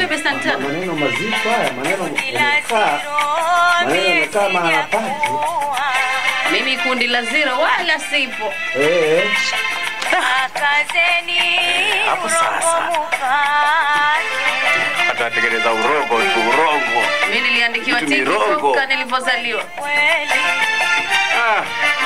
Swebe Santana. Maneno mazito haya, maneno yamekaa, maneno yamekaa mahala pake. Mimi kundi la zero wala sipo. Eh, Hapo sasa. Atatengeneza urongo tu, urongo. Mimi niliandikiwa Vitu ni tiki rongo. toka nilivyozaliwa. Ah,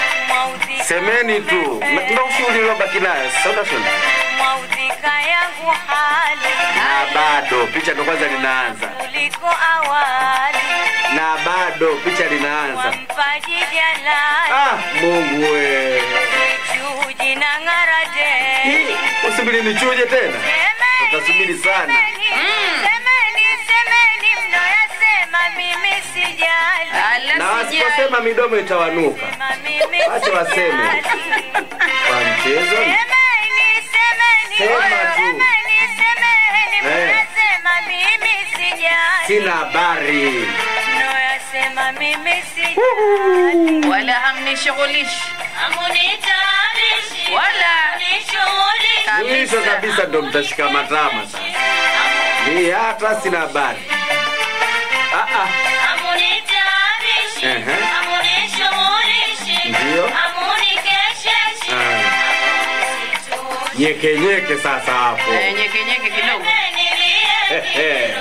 semeni tu. Na- Ndio ushauri uliobaki nayo. Sasa unasema. Maudhika yangu hali Na bado picha ndo kwanza linaanza. kuliko awali, Na bado picha linaanza. wampaji jalali, Ah, Mungu we. chuji na ng'arade. Hii, Usubiri nichuje tena. Utasubiri sana. Semeni, semeni mnayoyasema, mimi sijali. Ala Na sijali. wasiposema midomo itawanuka. Mimi Wacha waseme. sijali. Kwa mchezo. Semeni, semeni, Sema tu. semeni, semeni, Eh. mnayosema, mimi sijali. Sina habari. Mnayoyasema, mimi sijali. Wala hamnishughulishi. Hamunitabishi, Wala. hamunishughulishi. Mwisho kabisa ndo mtashika matama sasa. Ni hata sina habari. Ah ah. Hamunitabishi, Ehe. hamunishughulishi, Ndio. hamunikesheshi, Ah. hamunisituni. Nyeke nyeke sasa hapo. Eh, nyeke nyeke kidogo. Ehe.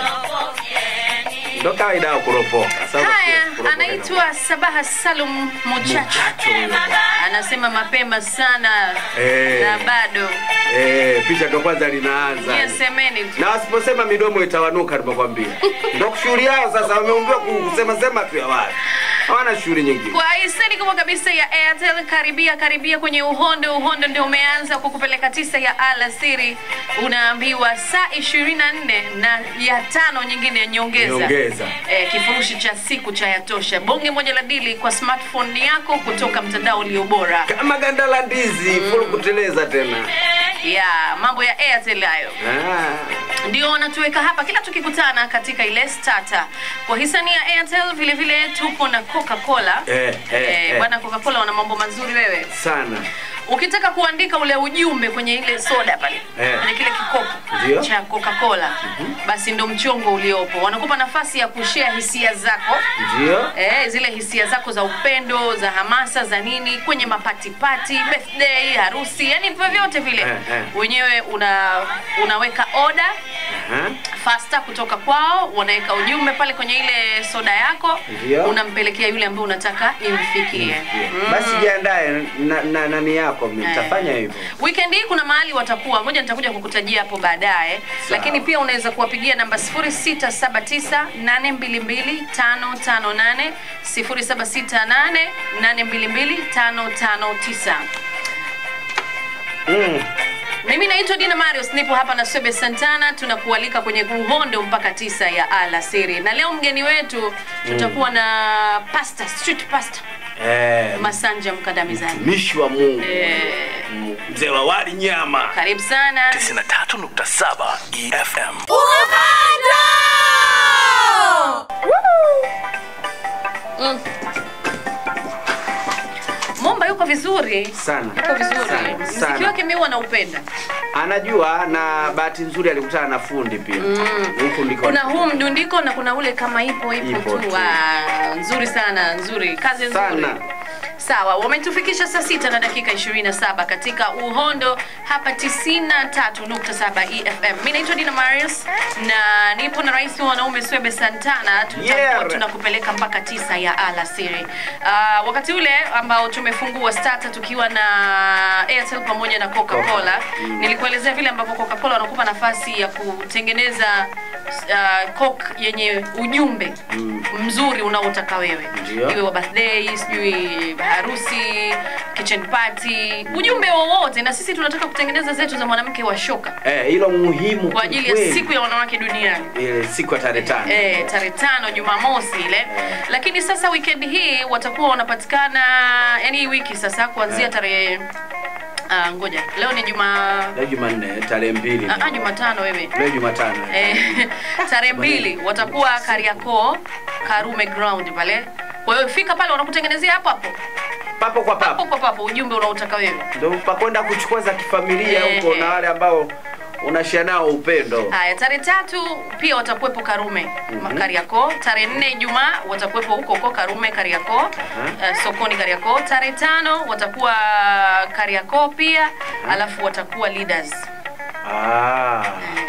Ndo kawaida ya kuropoka. Sasa Haya, kuropoka anaitwa Sabaha Salum Muchacho. Muchacho huyo. Anasema mapema sana Eh. na bado Eh, picha ndo kwanza linaanza. nyie semeni tu. Na wasiposema midomo itawanuka nimekwambia. Ndo shughuli yao sasa wameumbiwa kusema sema tu ya watu. Hawana shughuli nyingine. Kwa hisani kubwa kabisa ya Airtel, karibia karibia kwenye uhondo. Uhondo ndio umeanza kukupeleka tisa ya alasiri, unaambiwa saa 24 na ya tano nyingine ya nyongeza Nyongeza. eh, kifurushi cha siku cha yatosha, bonge moja la dili kwa smartphone yako kutoka mtandao ulio bora. Kama ganda la ndizi full kuteleza tena. Ya mambo ya Airtel hayo Ah. ndio wanatuweka hapa kila tukikutana katika ile starter. Kwa hisani ya Airtel vile vile tupo na Coca-Cola. Eh, eh, eh. bwana Coca-Cola wana mambo mazuri wewe. Sana. Ukitaka kuandika ule ujumbe kwenye ile soda pale Eh. kwenye kile kikopo Ndio. cha Coca-Cola basi ndo mchongo uliopo. Wanakupa nafasi ya kushare hisia zako Ndio. Eh, zile hisia zako za upendo, za hamasa, za nini kwenye mapatipati, birthday, harusi, yani vyovyote vile Eh, eh. wenyewe una unaweka oda Aha. fasta kutoka kwao, wanaweka ujumbe pale kwenye ile soda yako, Ndio. unampelekea yule ambaye unataka imfikie. Basi jiandae na, na nani yako mtafanya hivyo. Weekend hii kuna mahali watakuwa, ngoja nitakuja kukutajia hapo baadaye, Sawa. lakini pia unaweza kuwapigia namba 0679822558 0768822559. Mm. Mimi naitwa Dina Marius, nipo hapa na Swebe Santana, tunakualika kwenye uhondo mpaka tisa ya alasiri, na leo mgeni wetu tutakuwa na pasta, street pasta Eh, Masanja Mkandamizani. mtumishi wa Mungu. Eh, Mzee wa wali nyama. karibu sana. 93.7 EFM. Mm. Momba yuko vizuri Sana. yuko vizuri Sana, mziki sana. wake mi naupenda Anajua na bahati nzuri alikutana na fundi pia. Huku ndiko. kuna huu mdundiko na kuna ule kama ipo ipo, Ipo tu tu. Ah, nzuri sana nzuri kazi nzuri Sana. sawa wametufikisha saa sita na dakika 27 katika uhondo hapa 93.7 efm mi naitwa dina marius na nipo na rais wa wanaume swebe santana tutakuwa Yeah. tunakupeleka mpaka tisa ya alasiri uh, wakati ule ambao tumefungua starter tukiwa na airtel pamoja na coca-cola nilikuelezea vile ambavyo coca-cola wanakupa nafasi ya kutengeneza uh, coke yenye ujumbe mzuri unaotaka wewe Ndio. iwe wa birthday sijui harusi kitchen party ujumbe wowote na sisi tunataka kutengeneza zetu za mwanamke wa shoka Eh, hilo muhimu kwa ajili ya kweli. siku ya wanawake duniani ile siku ya tarehe tano. Eh, tarehe tano Jumamosi ile. Lakini sasa weekend hii watakuwa wanapatikana yani hii wiki sasa kuanzia Eh. tarehe ah, ngoja leo ni juma Leo Jumanne tarehe mbili. ah, ah, Jumatano wewe Leo Jumatano. eh, tarehe mbili watakuwa Kariakoo Karume Ground pale. Kwa hiyo fika pale wanakutengenezea hapo hapo Papo kwa hapo papo. kwa papo ujumbe unaotaka wewe. Ndio pa kwenda kuchukua za kifamilia Eh, huko eh. na wale ambao unashia nao upendo Haya, tarehe tatu pia watakuwepo Karume mm Kariakoo. Tarehe nne Ijumaa watakuwepo huko huko Karume Kariakoo, eh, sokoni Kariakoo. Tarehe tano watakuwa Kariakoo pia, alafu watakuwa leaders ah.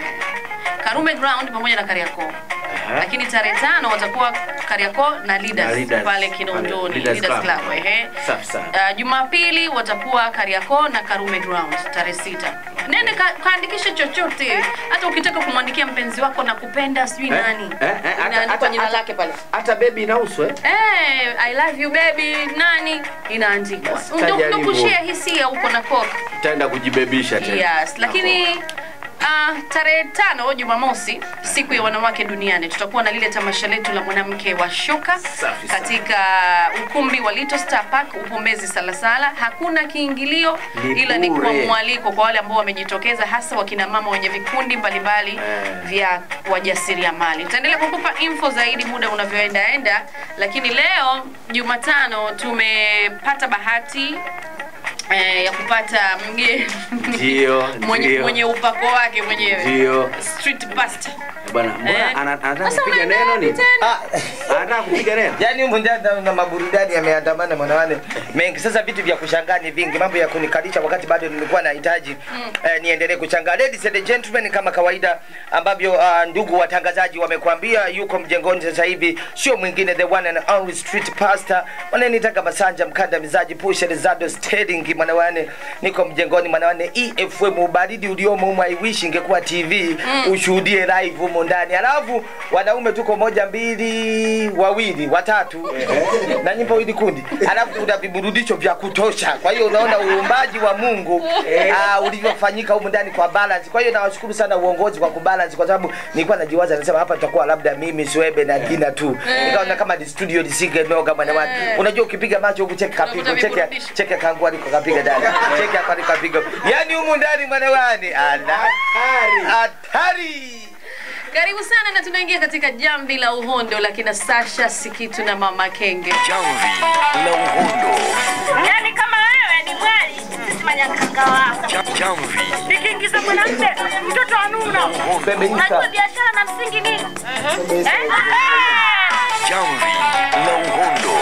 Karume Ground pamoja na Kariakoo. Aha. Lakini tarehe tano watakuwa Kariakoo na leaders, Na Leaders. pale Kinondoni Leaders Leaders Club. Club. Ehe. Safi sana. Uh, Jumapili watakuwa Kariakoo na Karume Ground tarehe sita. Nende ka, kaandikishe chochote, hata ukitaka kumwandikia mpenzi wako na kupenda sijui Eh, nani, eh, eh, hata- inaandikwa hata- jina hata- lake pale. hata bebi inahusu eh? Hey, I love you baby nani inaandikwa. Basi Ndio tajaribu. ndio kushare hisia huko na koka. itaenda kujibebisha tena Yes, lakini uh, tarehe tano Jumamosi, siku ya wanawake duniani, tutakuwa na lile tamasha letu la mwanamke wa shoka Safi sana. katika ukumbi wa Little Star Park Upombezi Salasala. Hakuna kiingilio, Ni ila ni kwa bure. mwaliko kwa wale ambao wamejitokeza, hasa wakina mama wenye vikundi mbalimbali Eh. vya wajasiriamali. Tutaendelea kukupa info zaidi muda unavyoenda enda, lakini leo Jumatano tumepata bahati eh, ya kupata mgeni Ndio, mwenye, ndio. mwenye upako wake mwenyewe Ndio. street pastor bwana mbona Eh. ana- anataka Sasa kupiga unaenda neno wapi ni tena? anataka kupiga neno Yaani humu ndani na maburudani yameandamana mwanawane mengi. Sasa vitu vya kushangaa ni vingi, mambo ya kunikalisha wakati bado nilikuwa nahitaji eh, niendelee kushangaa. Ladies and gentlemen, kama kawaida ambavyo uh, ndugu watangazaji wamekuambia, yuko mjengoni sasa hivi, sio mwingine the one and only street pastor wananitaka Masanja mkandamizaji Pusha Rizado Steading mwanawane, niko mjengoni mwanawane EFM, ubaridi uliomo humu, I wish ingekuwa TV ushuhudie live humo ndani, alafu wanaume tuko moja mbili wawili watatu na nyimbo hili kundi, alafu kuna viburudisho vya kutosha. Kwa hiyo unaona uumbaji wa Mungu uh, ulivyofanyika humu ndani kwa balance. Kwa hiyo nawashukuru sana uongozi kwa kubalance, kwa sababu nilikuwa najiwaza, nasema hapa tutakuwa labda mimi Swebe na Dina tu, nikaona kama ni studio lisingenoga bwana watu. Unajua ukipiga macho huku cheki kapigo, Unakuta cheki viburudisho. cheki kangu aliko kapiga dada, cheki hapa aliko kapiga, yani humu ndani bwana wani ala hatari. karibu sana na tunaingia katika jamvi la uhondo la kina Sasha Sikitu na Mama Kenge Jamvi la Uhondo. Yaani kama wewe ni mwali, sisi manyakanga wako. Jam- Jamvi Nikiingiza mwanamke mtoto wa Nuna. Unajua biashara na msingi nini? Eh? Jamvi la Uhondo.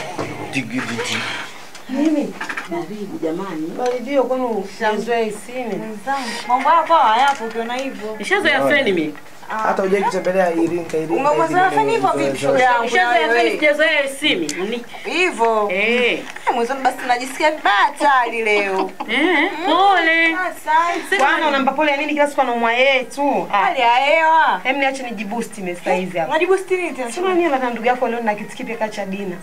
Mimi baridi jamani, baridio kwani shazoea isini. Mambo yako hayapo ukiona hivyo. Nishazoea feni mimi. Hata hujai kutembelea Iringa Iringa. Umezoea fani hivyo vipi shoga yangu? Nishazoea feni, sijazoea isini. Ni Hivyo. eh Eh, Mwenzoni basi tunajisikia vibaya hatari leo. eh pole. Asante. Bwana unampa pole ya nini kila siku anaumwa yeye tu? Ah, Hali ya hewa. hem niache nijiboost mimi sasa hivi hapa. Unajibu stini tena. Sema nini na ndugu yako leo na kitu kipya kacha dina.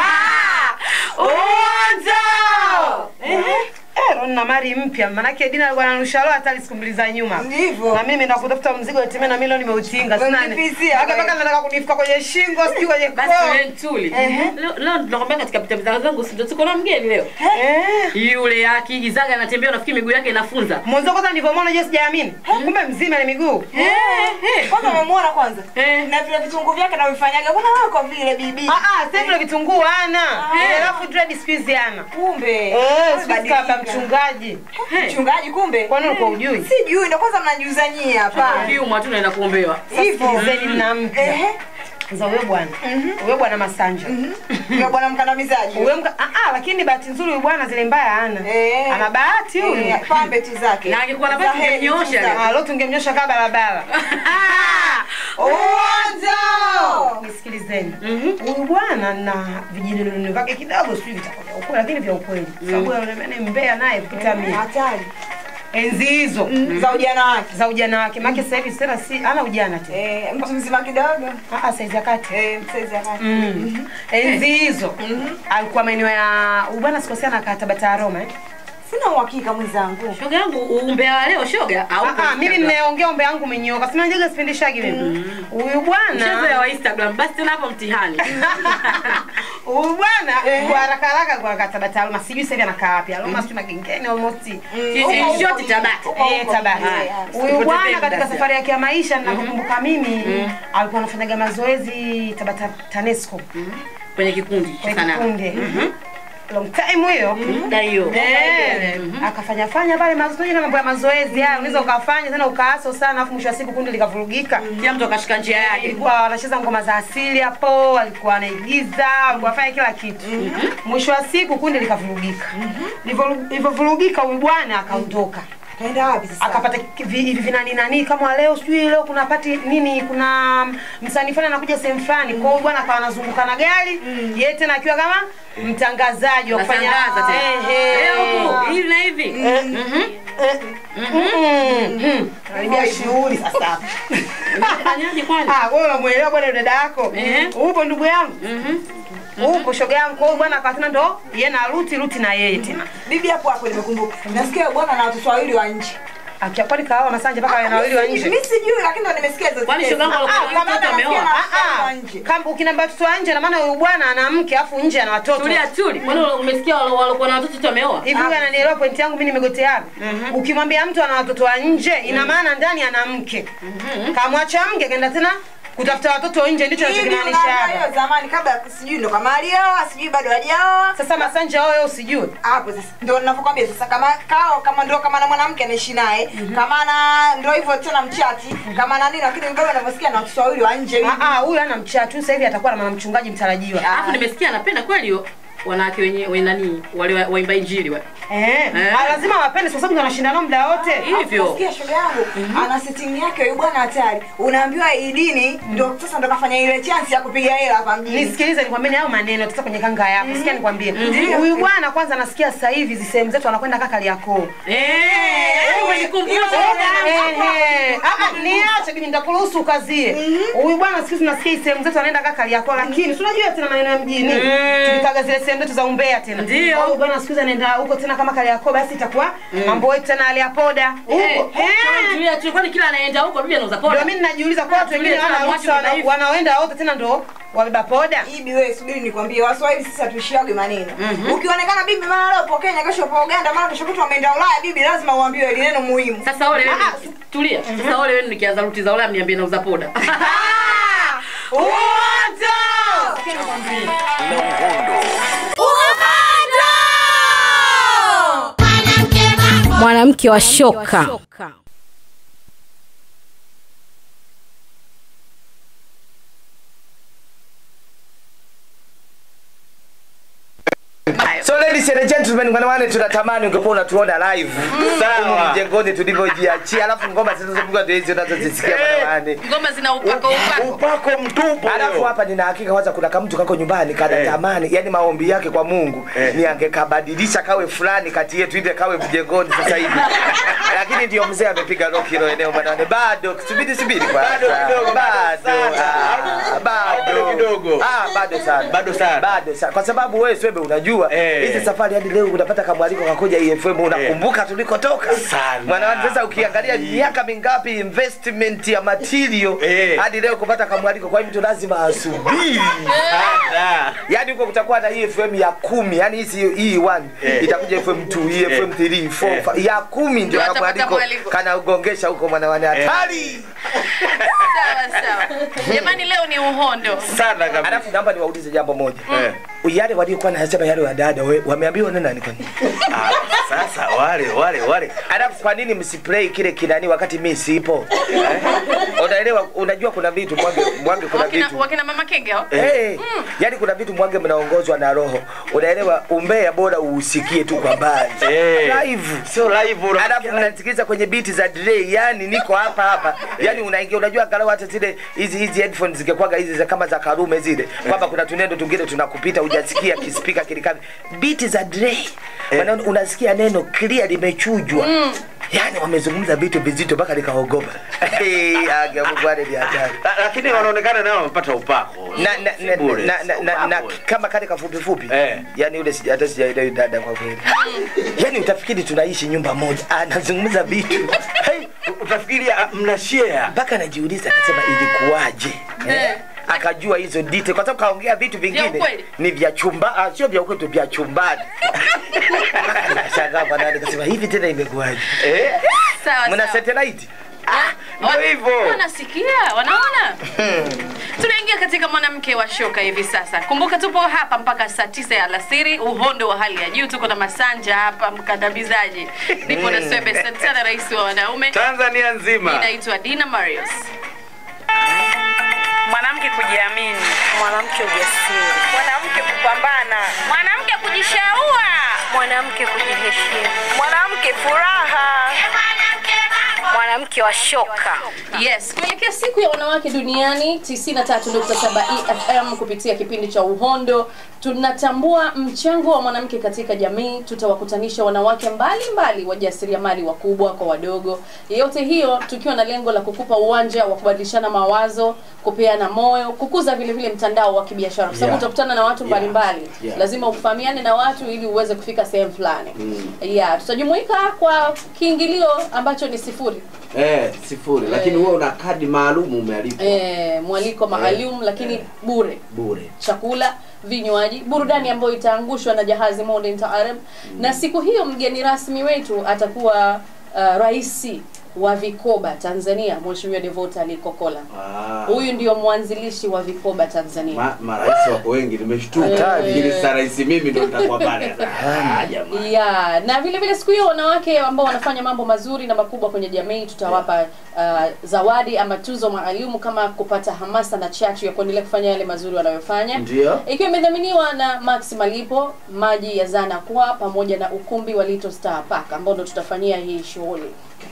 Uongo! Eh, Ron na mari mpya manake dina alikuwa anarusha roho hata siku mbili za nyuma. Ndivyo. Na mimi nimeenda kutafuta mzigo eti na mimi leo nimeutinga sina. Umemlipizia Mpaka wewe. mpaka nataka kunifuka kwenye shingo sijui kwenye Basi koo. wewe ntuli. Leo leo tunakwambia katika pita pita zangu si ndio tuko na mgeni leo. Eh. Yule akiigizaga anatembea unafikiri miguu yake inafunza. Mwanzo kwanza nilivyomwona je sijaamini. Kumbe mzima ni miguu. Eh eh. Kwanza umemwona kwanza? Eh. Na vile vitunguu vyake na vifanyaga. Mbona wewe kwa vile bibi? Ah ah, sasa vile vitunguu hana. Eh, Alafu dread siku hizi hana. Kumbe. Eh, siku hizi Badilika. kaba mchungaji. Mchungaji kumbe. Kwani ulikuwa ujui? Sijui ndo kwanza mnajiuza nyie hapa. Kiumwa tu naenda kuombewa. Hivyo. Sikilizeni na mpya. Ehe. za huyo bwana huyo bwana Masanja Ndio bwana mkandamizaji. huyo mka ah, ah, lakini bahati nzuri huyu bwana zile mbaya hana Eh. ana bahati huyu Eh, pambe tu zake. Na angekuwa na bahati Za heri tu tungemnyoosha zake. Ah, leo tungemnyosha kaa barabara Uongo! nisikilizeni huyu bwana na vijinununu vyake kidogo sijui vitakuwa vya ukweli lakini vya ukweli sababu anaonekana mbea naye kupita mimi Hatari. enzi hizo Za ujana wake. za ujana wake maana sasa hivi tena si ana ujana tena Eh, mtu mzima kidogo. ah ah, saizi ya kati Eh, msaizi akati. Mm. enzi hizo alikuwa maeneo ya huyu bwana sikosea na katabata Aroma eh Sina uhakika mwenzangu. Shoga yangu uumbea wa leo shoga au Ah, ah, mimi ninaongea ombe yangu umenyoka sina njaga sipendeshagi mimi huyu mchezo bwana wa Instagram basi tena hapo mtihani. huyu bwana kwa haraka haraka kwa katabata Aroma sijui sasa hivi anakaa wapi Aroma sijui magengeni almost Sisi shoti tabata. Eh, Tabata. Eh, Huyu Sipotezee bwana muda katika sasa. safari yake ya maisha ninakumbuka mimi alikuwa anafanyaga mazoezi Tabata TANESCO Kwenye kikundi cha kwenye sanaa. kikundi. long time hiyo Da hiyo. Eh, akafanya fanya pale mazoezi na mambo ya mazoezi haya unaweza ukafanya tena ukaaso sana afu mwisho wa siku kundi likavurugika Kila mtu akashika njia yake. alikuwa wanacheza ngoma za asili hapo alikuwa anaigiza alikuwa afanya kila kitu mwisho wa siku kundi likavurugika Livyoru- livyovurugika huyu bwana akaondoka Kaenda wapi sasa? akapata ki- vi- hivi vinani nani kama leo sijui leo kuna pati nini kuna msanii fulani anakuja sehemu fulani kwa hiyo bwana akawa anazunguka na gari yeye tena akiwa kama mtangazaji wa kufanya Natangaza tena. Eh, eh. Leo huku, hivi na hivi. Mhm. Karibia shughuli sasa hapa. Fanyaje kwani? Ah, wewe unamuelewa bwana dada yako Eh. upo ndugu yangu upo shoga yangu kwa hiyo bwana akawa tena ndo yeye na Ruti Ruti na yeye tena Bibi hapo hapo nimekumbuka. Nasikia bwana na watoto wawili wa nje. akia kwani kaoa Masanja mpaka yana wawili wa nje Mimi sijui lakini ndo nimesikia hizo. Kwani tetesi. shoga yangu Ah, alikuwa kama mtoto nasikia ameoa? na watoto Ah, wa ah. nje. Kama ukiniambia watoto wa nje na maana huyu bwana ana mke afu nje ana watoto Tulia tuli. Kwani umesikia wale walikuwa na watoto tu wameoa? hivi huyu ananielewa pointi yangu mimi nimegoteana ukimwambia mtu ana watoto wa nje ina maana ndani ana mke kamwacha mke kaenda tena kutafuta watoto nje ndicho Hivi anachokimaanisha unaona hapa hiyo zamani kabla sijui ndo kama alioa, sijui bado hajaoa. sasa Masanja wewe usijue hapo sasa ndo ninavyokwambia sasa kama kao kama ndo kama na mwanamke anaishi naye kama na ndo hivyo tena mchati kama na nini lakini bado anavyosikia na watoto wawili wa nje hivi. Ah, ah, huyu ana mchatu sasa hivi atakuwa na mwanamchungaji mtarajiwa Alafu nimesikia anapenda kweli hiyo wanawake wenye wenye nani wale wa- waimba injili wale. Eh, Eh. ah, lazima wapende kwa sababu ndio wanashindana muda wote. Hivyo. Nasikia shoga yangu ana setting yake huyu bwana hatari. Unaambiwa hii dini ndo sasa ndo kafanya ile chance ya kupiga hela hapa mjini. Nisikilize nikwambie hayo maneno tuta kwenye kanga yako. Sikia nikwambie. Huyu bwana kwanza nasikia sasa hivi hizi sehemu zetu anakwenda kaka Kariakoo. Eh, umenikumbusha. Ehe. Ah, ah, niache bibi nitakuruhusu ukazie. Huyu bwana siku hizi nasikia hizi sehemu zetu anaenda kaka Kariakoo lakini si unajua tena maneno ya mjini. Tulikaga zile sehemu zetu za umbea tena. Ndio. Kwa hiyo bwana siku hizi anaenda huko tena kama Kariakoo basi itakuwa mambo yetu tena aliapoda. Eh, Huko. Eh. tulia tu kwani kila anaenda huko bibi anauza poda. Ndio mimi ninajiuliza kwa watu wengine Tulia, wana tuna ruhusa wana- mwachi wanaoenda wote tena ndo wabeba poda. Ibi wewe subiri nikwambie Waswahili sisi hatuishiage maneno. Ukionekana bibi mara leo upo Kenya kesho upo Uganda mara kesho kutwa ameenda Ulaya bibi lazima uambiwe ile neno muhimu. Sasa ole wewe tulia. Sasa ole wewe nikianza ruti za Ulaya mniambie nauza poda. na uhondo mwanamke wa shoka So ladies and gentlemen, wanawane tunatamani ungekuwa unatuona live. Sawa. Humu Mjengoni tulivyojiachia, alafu ngoma zinazopigwa ndio hizi unazozisikia wanawane. ngoma zina upako upako upako mtupu Alafu leo. hapa nina hakika kwanza kuna kamtu kako nyumbani kana Eh. tamani, yani maombi yake kwa Mungu Eh. ni angekabadilisha kawe fulani kati yetu ile kawe mjengoni sasa hivi. Lakini ndio mzee amepiga rock hilo eneo bwana. Bado subiri subiri kwanza. Bado kidogo, bado Bado. sana. Ah, Bado Bado kidogo. Ah, bado sana. Bado sana. Bado sana. Kwa sababu wewe Swebe unajua Eh. hizi safari hadi leo unapata kamwaliko kakuja EFM unakumbuka tulikotoka. Sana. Mwana sasa ukiangalia miaka mingapi investment ya material Eh. hadi leo kupata kamwaliko kwa hiyo mtu lazima asubiri. Sana. Yaani huko kutakuwa na hii FM ya kumi, yani hizi hii one Eh. itakuja FM 2, hii FM 3, 4, Eh. 5, ya kumi ndio Ndio atapata kamwaliko mwaliko. kanagongesha huko mwanawane hatari. sawa sawa jamani leo ni uhondo Sana kabisa. Alafu naomba niwaulize jambo moja. Eh. Yale waliokuwa nasema yale wadada we- wameambiwa na nani kwani? Ah, Sasa wale wale wale. Alafu kwa nini msiplay kile kinani wakati mimi sipo? Eh? Unaelewa, unajua kuna vitu mwage mwage kuna wakina, vitu. wakina mama kenge hao Hey, yani kuna vitu mwage mnaongozwa na roho. Unaelewa, umbea bora uusikie tu kwa mbali. Eh. Live. Sio live una. Alafu mnasikiliza kwenye biti za delay, yani niko hapa hapa. Yani unaingia unajua angalau hata zile hizi hizi headphones zingekuwaga hizi za kama za Karume zile. Kwamba kuna tunendo tungine tunakupita hujasikia kispika kilikani. Biti za delay. Maana unasikia neno clear limechujwa. Yani wamezungumza vitu vizito mpaka nikaogopa. Hey, aga Mungu wale ni hatari. La- Lakini wanaonekana nao wamepata upako. Na, na, Si na, bure, na, si na, na, na, upako. kama kale kafupi fupi Eh. yani ule sija- hata sijaelewi dada kwa kweli yani utafikiri tunaishi nyumba moja anazungumza vitu Hey, utafikiri ah, mna share. mpaka najiuliza akasema ilikuwaje Eh. akajua hizo detail kwa sababu kaongea vitu vingine ukweli? ni vya chumba ah, sio vya ukweli tu vya chumbani shangaa bwana nikasema hivi tena imekuwaje Eh? sawa mna sawa satellite Ndio hivyo. wanasikia wanaona tunaingia katika katika mwanamke wa shoka hivi sasa. Kumbuka tupo hapa mpaka saa tisa ya alasiri, uhondo wa hali ya juu. Tuko na Masanja hapa, mkandamizaji. Nipo na Swebe Santana, rais wa wanaume. Tanzania nzima. Inaitwa Dina Marius. mwanamke kujiamini, mwanamke ujasiri, mwanamke kupambana, mwanamke kujishaua, mwanamke kujiheshimu, mwanamke furaha, mwanamke wa shoka. Yes, kuelekea siku ya wanawake duniani 93.7 EFM kupitia kipindi cha Uhondo tunatambua mchango wa mwanamke katika jamii. Tutawakutanisha wanawake mbalimbali wajasiriamali wakubwa kwa wadogo, yote hiyo tukiwa na lengo la kukupa uwanja wa kubadilishana mawazo, kupeana moyo, kukuza vile vile mtandao wa kibiashara, kwa sababu Yeah. utakutana na watu Yeah. mbalimbali Yeah. lazima ufahamiane na watu ili uweze kufika sehemu fulani. Yeah, tutajumuika kwa kiingilio ambacho ni sifuri. Eh, sifuri. Lakini wewe una kadi maalum umealipwa Eh, mwaliko maalum lakini bure bure. chakula vinywaji burudani ambayo itaangushwa na jahazi Modern Taarab na siku hiyo mgeni rasmi wetu atakuwa uh, raisi wa vikoba Tanzania Mheshimiwa Devota Ali Kokola Ah. huyu ndio mwanzilishi wa vikoba Tanzania Ma, marais wako wengi nimeshtuka. Eh. Ili sasa rais mimi ndo nitakuwa pale. Ah, jamani. ya na vile vile siku hiyo wanawake ambao wanafanya mambo mazuri na makubwa kwenye jamii tutawapa uh, zawadi ama tuzo maalum kama kupata hamasa na chachu ya kuendelea kufanya yale mazuri wanayofanya Ndio. ikiwa imedhaminiwa na Max Malipo, maji ya Zana kwa pamoja na ukumbi wa Little Star Park ambao ndo tutafanyia hii shughuli.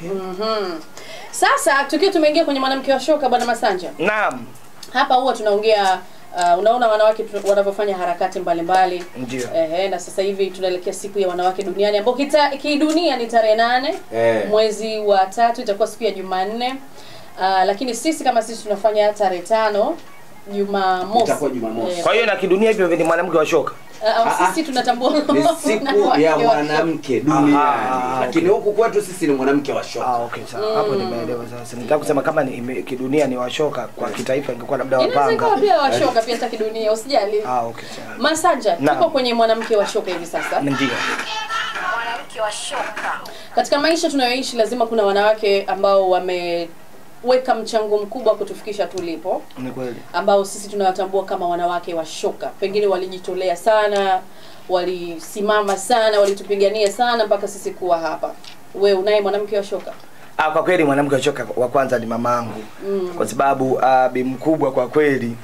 Mhm. Sasa tukiwa tumeingia kwenye mwanamke wa shoka bwana Masanja. Naam, Hapa huwa tunaongea uh, unaona wanawake tu- wanavyofanya harakati mbalimbali ndio. Ehe, na sasa hivi tunaelekea siku ya wanawake duniani ambao kita- kidunia ni tarehe nane Eh. mwezi wa tatu itakuwa siku ya Jumanne. Uh, lakini sisi kama sisi tunafanya tarehe tano Jumamosi. Itakuwa Jumamosi. Eh, Kwa hiyo na kidunia hivyo hivyo ni mwanamke wa shoka. uh, uh, sisi tunatambua Ni siku wanawake ya wa- mwanamke duniani. Ah, Lakini huku kwetu sisi ni mwanamke wa shoka. Ah, okay, sawa. Hapo nimeelewa sasa. Nitaka kusema kama ni ime- kidunia ni washoka, kwa kitaifa ingekuwa labda Inaweza ikawa wapanga. pia washoka pia hata kidunia, usijali. Ah, okay, sawa. Masanja, Naam. tuko kwenye mwanamke wa shoka hivi sasa. Ndio. Mwanamke wa shoka. Katika maisha tunayoishi lazima kuna wanawake ambao wameweka mchango mkubwa wa kutufikisha tulipo. Ni kweli. ambao sisi tunawatambua kama wanawake wa shoka. Pengine walijitolea sana, walisimama sana, walitupigania sana mpaka sisi kuwa hapa. We unaye mwanamke wa shoka? Ah, kwa kweli mwanamke wa shoka wa kwanza ni mamangu. Kwa sababu uh, bi mkubwa kwa kweli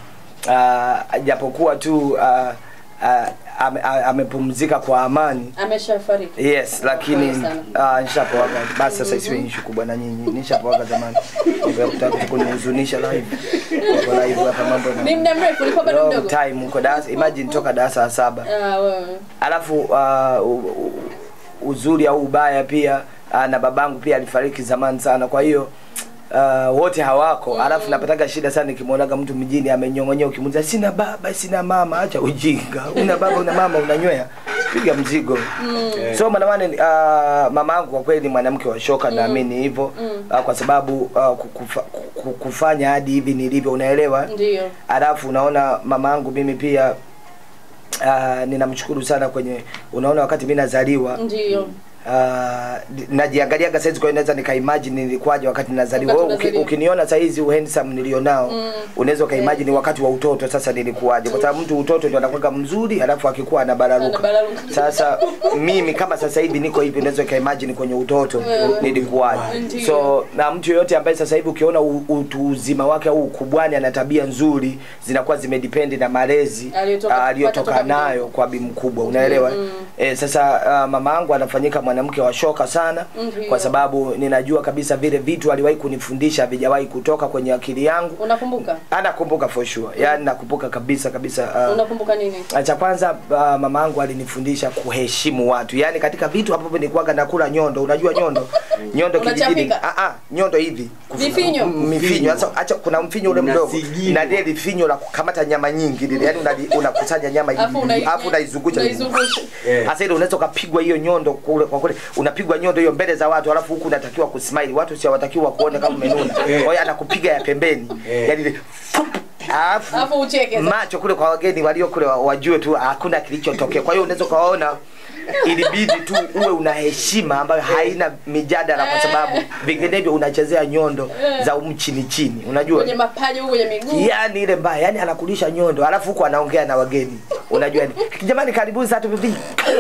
uh, japokuwa tu uh, uh, ame- a- amepumzika kwa amani Ameshafariki. yes lakini Pole sana. uh, nishapoaga basi sasa isiwe issue kubwa na nyinyi nishapoaga zamani hivyo kutaka kunihuzunisha live kwa live hapa mambo na Ni muda mrefu, ulikuwa bado long mdogo. time uko darasa imagine toka darasa la saba Ah, wewe. alafu uh, u- u- uzuri au ubaya pia uh, na babangu pia alifariki zamani sana kwa hiyo uh, wote hawako mm. alafu napataga shida sana nikimwonaga mtu mjini amenyong'onyea ukimuuliza sina baba sina mama acha ujinga una baba una mama unanywea piga mzigo mm. so manamane uh, mama yangu kwa kweli ni mwanamke wa shoka mm. naamini hivyo mm. uh, kwa sababu uh, kukufa, ku- kufanya hadi hivi nilivyo unaelewa Ndio. alafu unaona mama yangu mimi pia uh, ninamshukuru sana kwenye unaona wakati mi nazaliwa Ndio. uh, najiangaliaga saizi kwa hiyo naweza nikaimagine nilikuwaje wakati nazaliwa Wakati Wewe uki, unazaliwa. ukiniona saizi uhandsome nilionao mm. unaweza ukaimagine wakati wa utoto sasa nilikuwaje kwa sababu mtu utoto ndio anakuwa mzuri alafu akikuwa anabararuka Anabararuka. sasa mimi kama sasa hivi niko hivi unaweza ukaimagine kwenye utoto nilikuwaje Ndio. so na mtu yoyote ambaye sasa hivi ukiona u- utu uzima wake au ukubwani ana tabia nzuri zinakuwa zimedependi na malezi Aliyotoka- ah, aliyotoka kupata toka nayo kwa bi mkubwa unaelewa eh, sasa uh, mama yangu anafanyika mwanamke wa shoka sana Ndio. kwa sababu ninajua kabisa vile vitu aliwahi kunifundisha havijawahi kutoka kwenye akili yangu Unakumbuka? anakumbuka for sure yani nakumbuka kabisa kabisa uh, Unakumbuka nini? cha kwanza uh, mama yangu alinifundisha kuheshimu watu yaani katika vitu ambavyo nilikuwaga nakula nyondo unajua nyondo nyondo kijijini Unachapika? ah ah nyondo hivi Vifinyo? M- mifinyo sasa acha kuna mfinyo ule mdogo Unasigino. na lile lifinyo la kukamata nyama nyingi lile yani unali- unakusanya nyama Alafu hivi unai- alafu unaizungusha hivi. unaizungusha. Eh. Sasa ile unaweza ukapigwa hiyo nyondo kule kwa kule unapigwa nyondo hiyo mbele za watu alafu huku unatakiwa kusmile watu si hawatakiwa kuona kama umenuna kwa hiyo anakupiga ya pembeni Eh. yani ile alafu Alafu ucheke sasa. macho kule kwa wageni walio kule wa- wajue tu hakuna kilichotokea kwa hiyo unaweza ukawaona ilibidi tu uwe una heshima ambayo haina mijadala kwa sababu vinginevyo unachezea nyondo za umu chini chini unajua kwenye mapaja huko kwenye miguu yani ile mbaya yani anakulisha nyondo alafu huko anaongea na wageni unajua ni jamani karibuni sasa tupipi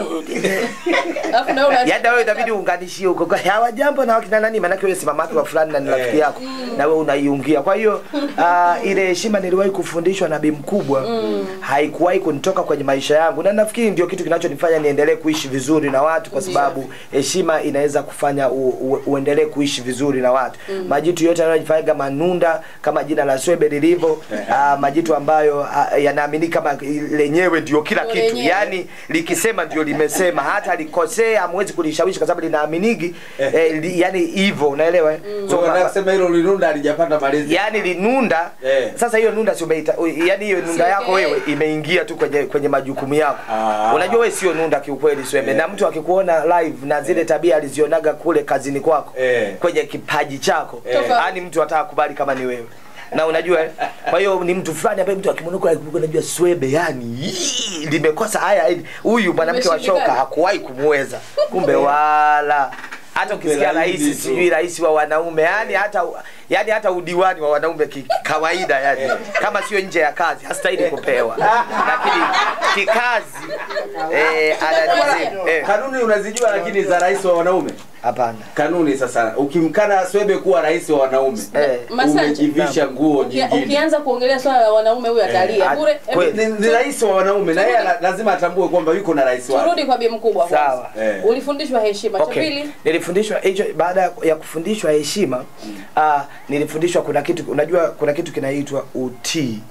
alafu na wewe una- yaani na wewe itabidi uunganishie huko kwa hawa jambo na wakina nani maanake wewe si mamake wa fulani na ni rafiki yako na wewe unaiungia kwa hiyo uh, ile heshima niliwahi kufundishwa na bi mkubwa haikuwahi kunitoka kwenye maisha yangu na nafikiri ndio kitu kinachonifanya niendelee kuishi vizuri na watu kwa sababu heshima inaweza kufanya u, u, uendelee kuishi vizuri na watu majitu yote yanayojifanyaga manunda kama jina la swebe lilivyo uh, majitu ambayo uh, yanaamini kama lenyewe ndio kila Ndio kitu lenyewe. yani likisema ndio limesema hata likosea hamwezi kulishawishi kwa sababu linaaminigi eh, li, yani hivyo unaelewa eh? So, so, nataka kusema hilo linunda alijapata malezi. yani linunda Eh. sasa hiyo nunda si umeita yani hiyo nunda yako wewe imeingia tu kwenye kwenye majukumu yako Ah. unajua wewe sio nunda kiukweli swembe na mtu akikuona live na zile tabia alizionaga kule kazini kwako Eh. kwenye kipaji chako Eh. yani mtu ataka kubali kama ni wewe na unajua eh? kwa hiyo ni mtu fulani ambaye mtu akimwona kule unajua swebe yani hii, limekosa haya hili. huyu mwanamke wa shoka Umeshindikana. hakuwahi kumweza kumbe wala hata ukisikia laini rais tu. sijui rais wa wanaume yani hata yani hata udiwani wa wanaume ki- kawaida yani kama sio nje ya kazi hastahili kupewa lakini kikazi eh, anadizim eh, Kanuni unazijua lakini za rais wa wanaume. hapana Kanuni sasa ukimkana Swebe kuwa rais wa wanaume. eh, Masanja. Umejivisha nguo Ukia- nyingine. ukianza kuongelea swala la wanaume huyu atalia Eh, bure kweli. Hebu Ni, ni rais wa wanaume na yeye la- lazima atambue kwamba yuko na rais wake. turudi kwa bi mkubwa kwanza. Sawa. Eh. ulifundishwa heshima cha Okay. pili Nilifundishwa hicho baada ya kufundishwa heshima ah, nilifundishwa kuna kitu unajua kuna kitu kinaitwa utii.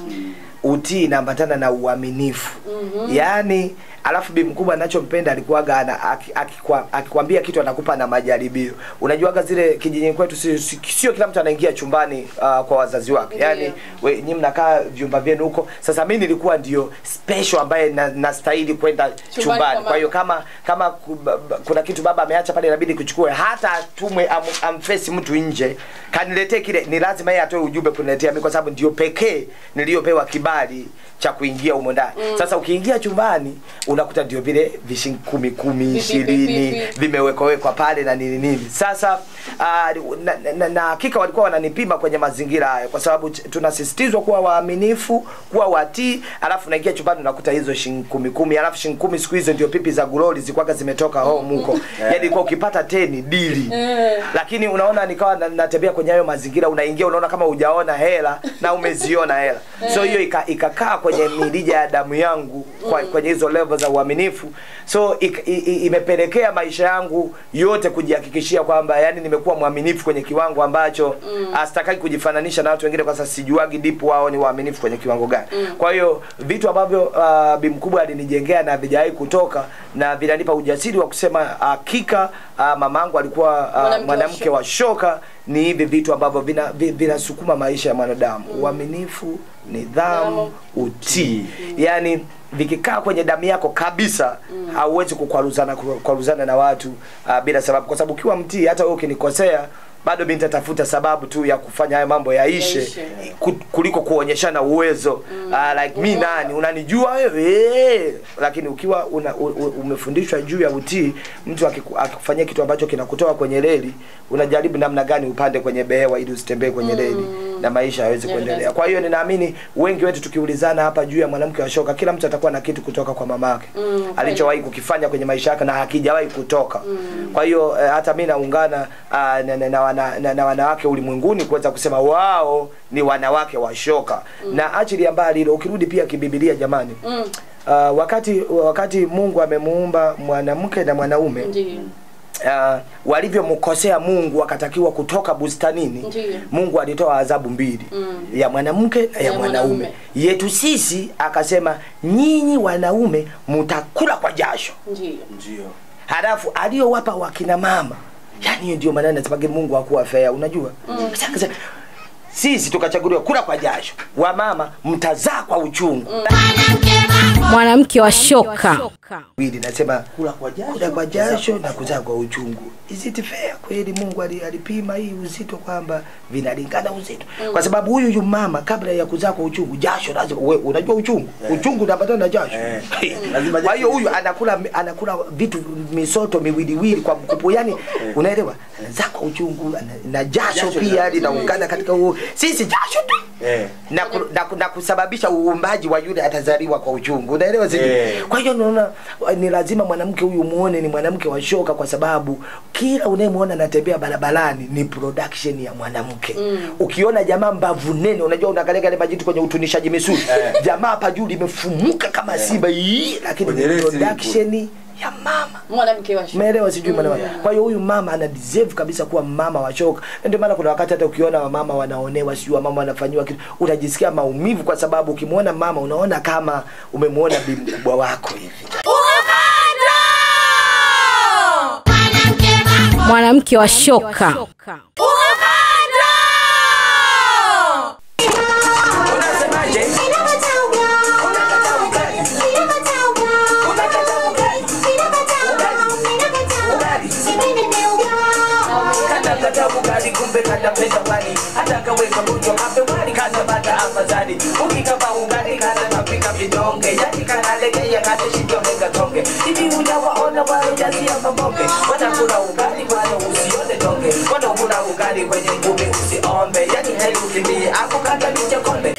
Utii inaambatana na uaminifu. Yaani alafu bi mkubwa anachompenda alikuwaga ana aki- akikwa- akikwambia kitu anakupa na majaribio. Unajuaga zile kijijini kwetu sio si, sio kila mtu anaingia chumbani ah, kwa wazazi wake. Ndiyo. Yaani we nyinyi mnakaa vyumba vyenu huko. Sasa mimi nilikuwa ndio special ambaye na- nastahili kwenda kwa chumbani. mama. Kwa hiyo kama kama ku- ba- ba- kuna kitu baba ameacha pale inabidi kuchukue hata atumwe am, amfesi mtu nje kaniletee kile ni lazima yeye atoe ujumbe kuniletea mimi kwa sababu ndio pekee niliyopewa kibali cha kuingia humo ndani sasa ukiingia chumbani unakuta ndio vile vishingi kumi kumi Pipi, ishirini pipi, pipi. vimewekawekwa pale na nini nini sasa uh, na, na, na, na hakika walikuwa wananipima kwenye mazingira hayo kwa sababu ch- tunasisitizwa kuwa waaminifu kuwa watii alafu naingia chumbani unakuta hizo shilingi kumi kumi alafu shilingi kumi siku hizo ndio pipi za guloli zilikuwaga zimetoka home huko yani ilikuwa ukipata teni dili lakini unaona nikawa na- natembea kwenye hayo mazingira unaingia unaona kama hujaona hela na umeziona hela so hiyo ika- ikakaa kwenye mirija ya damu yangu kwa, kwenye hizo level za uaminifu so ik, i, i, imepelekea maisha yangu yote kujihakikishia kwamba yani nimekuwa mwaminifu kwenye kiwango ambacho mm. asitaki kujifananisha na watu wengine kwa sababu sijuagi dipu wao ni waaminifu kwenye kiwango gani kwa hiyo vitu ambavyo uh, bi mkubwa alinijengea na vijawahi kutoka na vinanipa ujasiri wa kusema hakika uh, mamangu alikuwa uh, Mwanamke wa mwanamke wa shoka ni hivi vitu ambavyo vinasukuma vina vinasukuma maisha ya mwanadamu uaminifu nidhamu utii yaani vikikaa kwenye damu yako kabisa hauwezi kukwaruzana kukwaruzana na watu uh, bila sababu kwa sababu ukiwa mtii hata wewe ukinikosea bado mi nitatafuta sababu tu ya kufanya hayo mambo yaishe Yaishe. ku- kuliko kuonyeshana uwezo mm. uh, like mi nani unanijua wewe lakini ukiwa una, u, u, umefundishwa juu ya utii mtu akiku- akikufanyia kitu ambacho kinakutoa kwenye reli unajaribu namna gani upande kwenye behewa ili usitembee kwenye reli na maisha yaweze kuendelea kwa hiyo ninaamini wengi wetu tukiulizana hapa juu ya mwanamke wa shoka kila mtu atakuwa na kitu kutoka kwa mamake Mm, alichowahi kukifanya kwenye maisha yake na hakijawahi kutoka kwa hiyo eh, hata mi naungana ah, na, na, na, wana, na, na wanawake ulimwenguni kuweza kusema wao ni wanawake wa shoka na achilia mbali hilo ukirudi pia kibibilia jamani Mm. uh, wakati wakati mungu amemuumba mwanamke na mwanaume Ndiyo. uh, walivyomkosea mungu wakatakiwa kutoka bustanini Ndiyo. mungu alitoa adhabu mbili Mm. ya mwanamke na ya, Ya mwanaume mwanaume. yetu sisi akasema nyinyi wanaume mtakula kwa jasho Ndiyo. Ndio. halafu aliyowapa wakina mama yani hiyo ndio maana nasemaga mungu hakuwa fair unajua mm. sisi tukachaguliwa kula kwa jasho wamama mtazaa kwa uchungu mwanamke wa shoka Wili nasema kula kwa jasho, kula kwa jasho na kuzaa kwa uchungu is it fair kweli mungu ali- alipima hii uzito kwamba vinalingana uzito kwa sababu huyu yu mama kabla ya kuzaa kwa uchungu jasho lazima we, unajua uchungu uchungu unapatana na jasho lazima kwa hiyo huyu anakula anakula vitu misoto miwiliwili kwa mkupo yani unaelewa anazaa kwa uchungu ana- na jasho Jasho pia na- linaungana katika huo sisi jasho tu Eh. na, ku, na, ku- na kusababisha uumbaji wa yule atazaliwa kwa uchungu unaelewa sijui Eh. kwa hiyo naona ni lazima mwanamke huyu muone ni mwanamke wa shoka kwa sababu kila unayemwona anatembea barabarani ni production ya mwanamke mm. ukiona jamaa mbavu nene unajua unaangalia kale majitu kwenye utunishaji misuli jamaa hapa juu limefumuka kama simba hii lakini Kwenye ni resi production ya mama mwanamke wa shoka. umeelewa sijui maana kwa hiyo huyu mama ana deserve kabisa kuwa mama wa shoka Na ndio maana kuna wakati hata ukiona wamama wanaonewa sijui wamama wanafanyiwa kitu unajisikia maumivu kwa sababu ukimwona mama unaona kama umemwona bi mkubwa wako hivi mwanamke wa shoka unasemaje kata ugali kumbe katapenda wali hata kaweka mtu kape wali kata bata afadhali ukikapa ugali kata kapika vidonge yani kanalegea kata shito mega tonge hivi hujawaona wale jazi ya mabonge watakula ugali wale usione tonge wanakula ugali kwenye ngumi usiombe yani heri ukimbie ako kata niche konde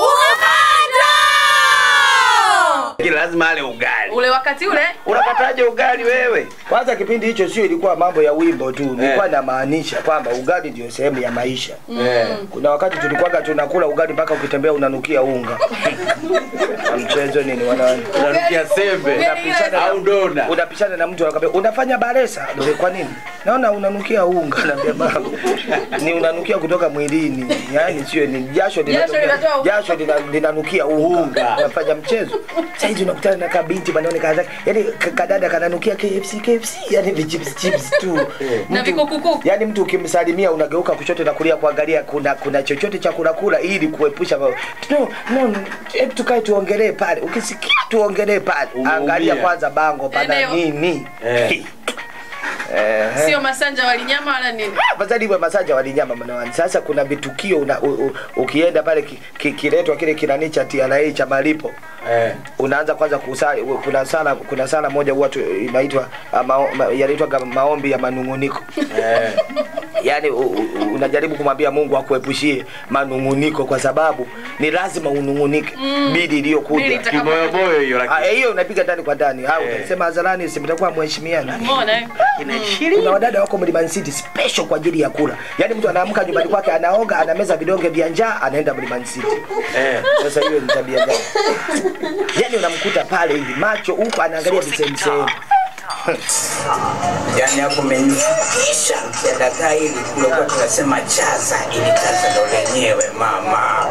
Kila lazima ale ugali. ule wakati ule Unakataje ugali wewe? kwanza kipindi hicho sio ilikuwa mambo ya wimbo tu nilikuwa namaanisha kwamba ugali ndio sehemu ya maisha Eh. kuna wakati tulikuwaga tunakula ugali mpaka ukitembea unanukia unga na mchezo nini wana Unanukia sembe unapishana au dona. unapishana na mtu anakwambia unafanya baresa Ndio, kwa nini naona unanukia unga naambia baba ni unanukia kutoka mwilini yani sio ni jasho Jasho linatoka- linatoa unga. jasho lina- linanukia unga unafanya mchezo saizi unakutana na kabinti banaone kaza yani ka- kadada kananukia KFC KFC yani vichips chips tu na Mtu- vikukuku yani mtu ukimsalimia unageuka kushoto na kulia kuangalia kuna kuna chochote cha kula kula ili kuepusha ma- no no no, hebu tukae tuongelee pale ukisikia tuongelee pale Umeumia. angalia kwanza bango pana Eneo. nini Eh. Eh, sio masanja walinyama wala nini afadhali iwe masaja walinyama manawani sasa kuna vitukio una, u, u, ukienda pale ki, ki, kiletwa kile kinani cha TRA cha malipo Eh. unaanza kwanza kusali kuna sala kuna sala moja huwa tu- inaitwa ah, mao- ma, yanaitwa kama maombi ya manunguniko Eh. yaani u- u- unajaribu kumwambia Mungu akuepushie manunguniko kwa sababu ni lazima unungunike mm. bidi Bili iliyokuja itaka- Kimoyomoyo hiyo Ah, lakini. eh, hiyo unapiga ndani kwa ndani au Eh. utasema hadharani si mtakuwa mheshimiana Umeona, eh? kuna wadada wako Mlimani City special kwa ajili ya kula. Yaani mtu anaamka nyumbani kwake anaoga, anameza vidonge vya njaa, anaenda Mlimani City. Eh. Sasa hiyo ni tabia gani? Yaani unamkuta pale hivi macho huko anaangalia visehemu sehemu. yani hapo umenifikisha ya dagaa hili kulikuwa tunasema chaza ili chaza ndo lenyewe mama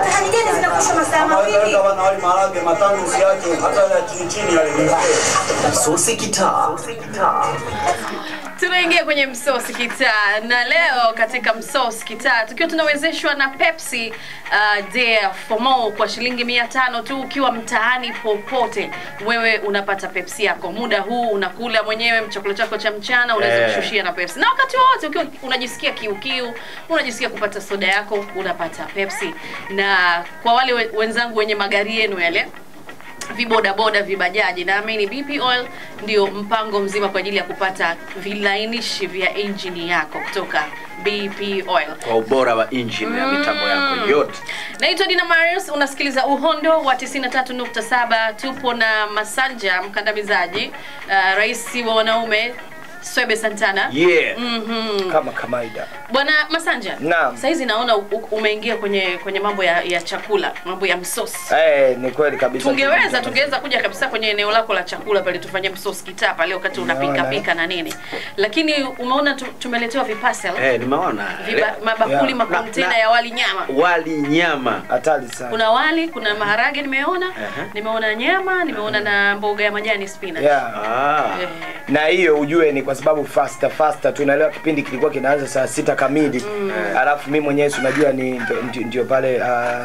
wali maharage matano usiache hata ya chini chini yale sosi kitaa tunaingia kwenye msosi kitaa na leo katika msosi kitaa tukiwa tunawezeshwa na pepsi uh, dare for more kwa shilingi mia tano tu ukiwa mtaani popote wewe unapata pepsi yako muda huu unakula mwenyewe chakula chako cha mchana unaweza Eh. kushushia na pepsi na wakati wowote ukiwa unajisikia kiukiu unajisikia kupata soda yako unapata pepsi na kwa wale we- wenzangu wenye magari yenu yale vibodaboda vibajaji naamini bp oil ndio mpango mzima kwa ajili ya kupata vilainishi vya injini yako kutoka bp oil Kwa ubora wa engine ya mitambo yako yote. naitwa dina marius unasikiliza uhondo wa 93.7 tupo na masanja mkandamizaji uh, rais wa wanaume swebe santana Yeah. Mhm. Kama kawaida. bwana masanja Naam. saizi naona u- u- umeingia kwenye kwenye mambo ya, ya chakula mambo ya msosi Eh, ni kweli kabisa. tungeweza tungeweza kuja kabisa kwenye eneo lako la chakula pale tufanye msosi kitaa pale wakati unapika Naona. pika na nini lakini umeona tu, tumeletewa vipasel Eh, nimeona. viba, mabakuli Yeah. makontena Na- na- ya wali nyama Wali nyama. Hatari sana. kuna wali kuna maharage nimeona Aha. nimeona nyama nimeona na mboga ya majani spinach Yeah. Ah. Eh, na hiyo ujue ni kwa sababu faster faster tunaelewa kipindi kilikuwa kinaanza saa sita kamili mm. alafu mi mwenyewe si unajua ni ndio- ndio- ndio pale uh,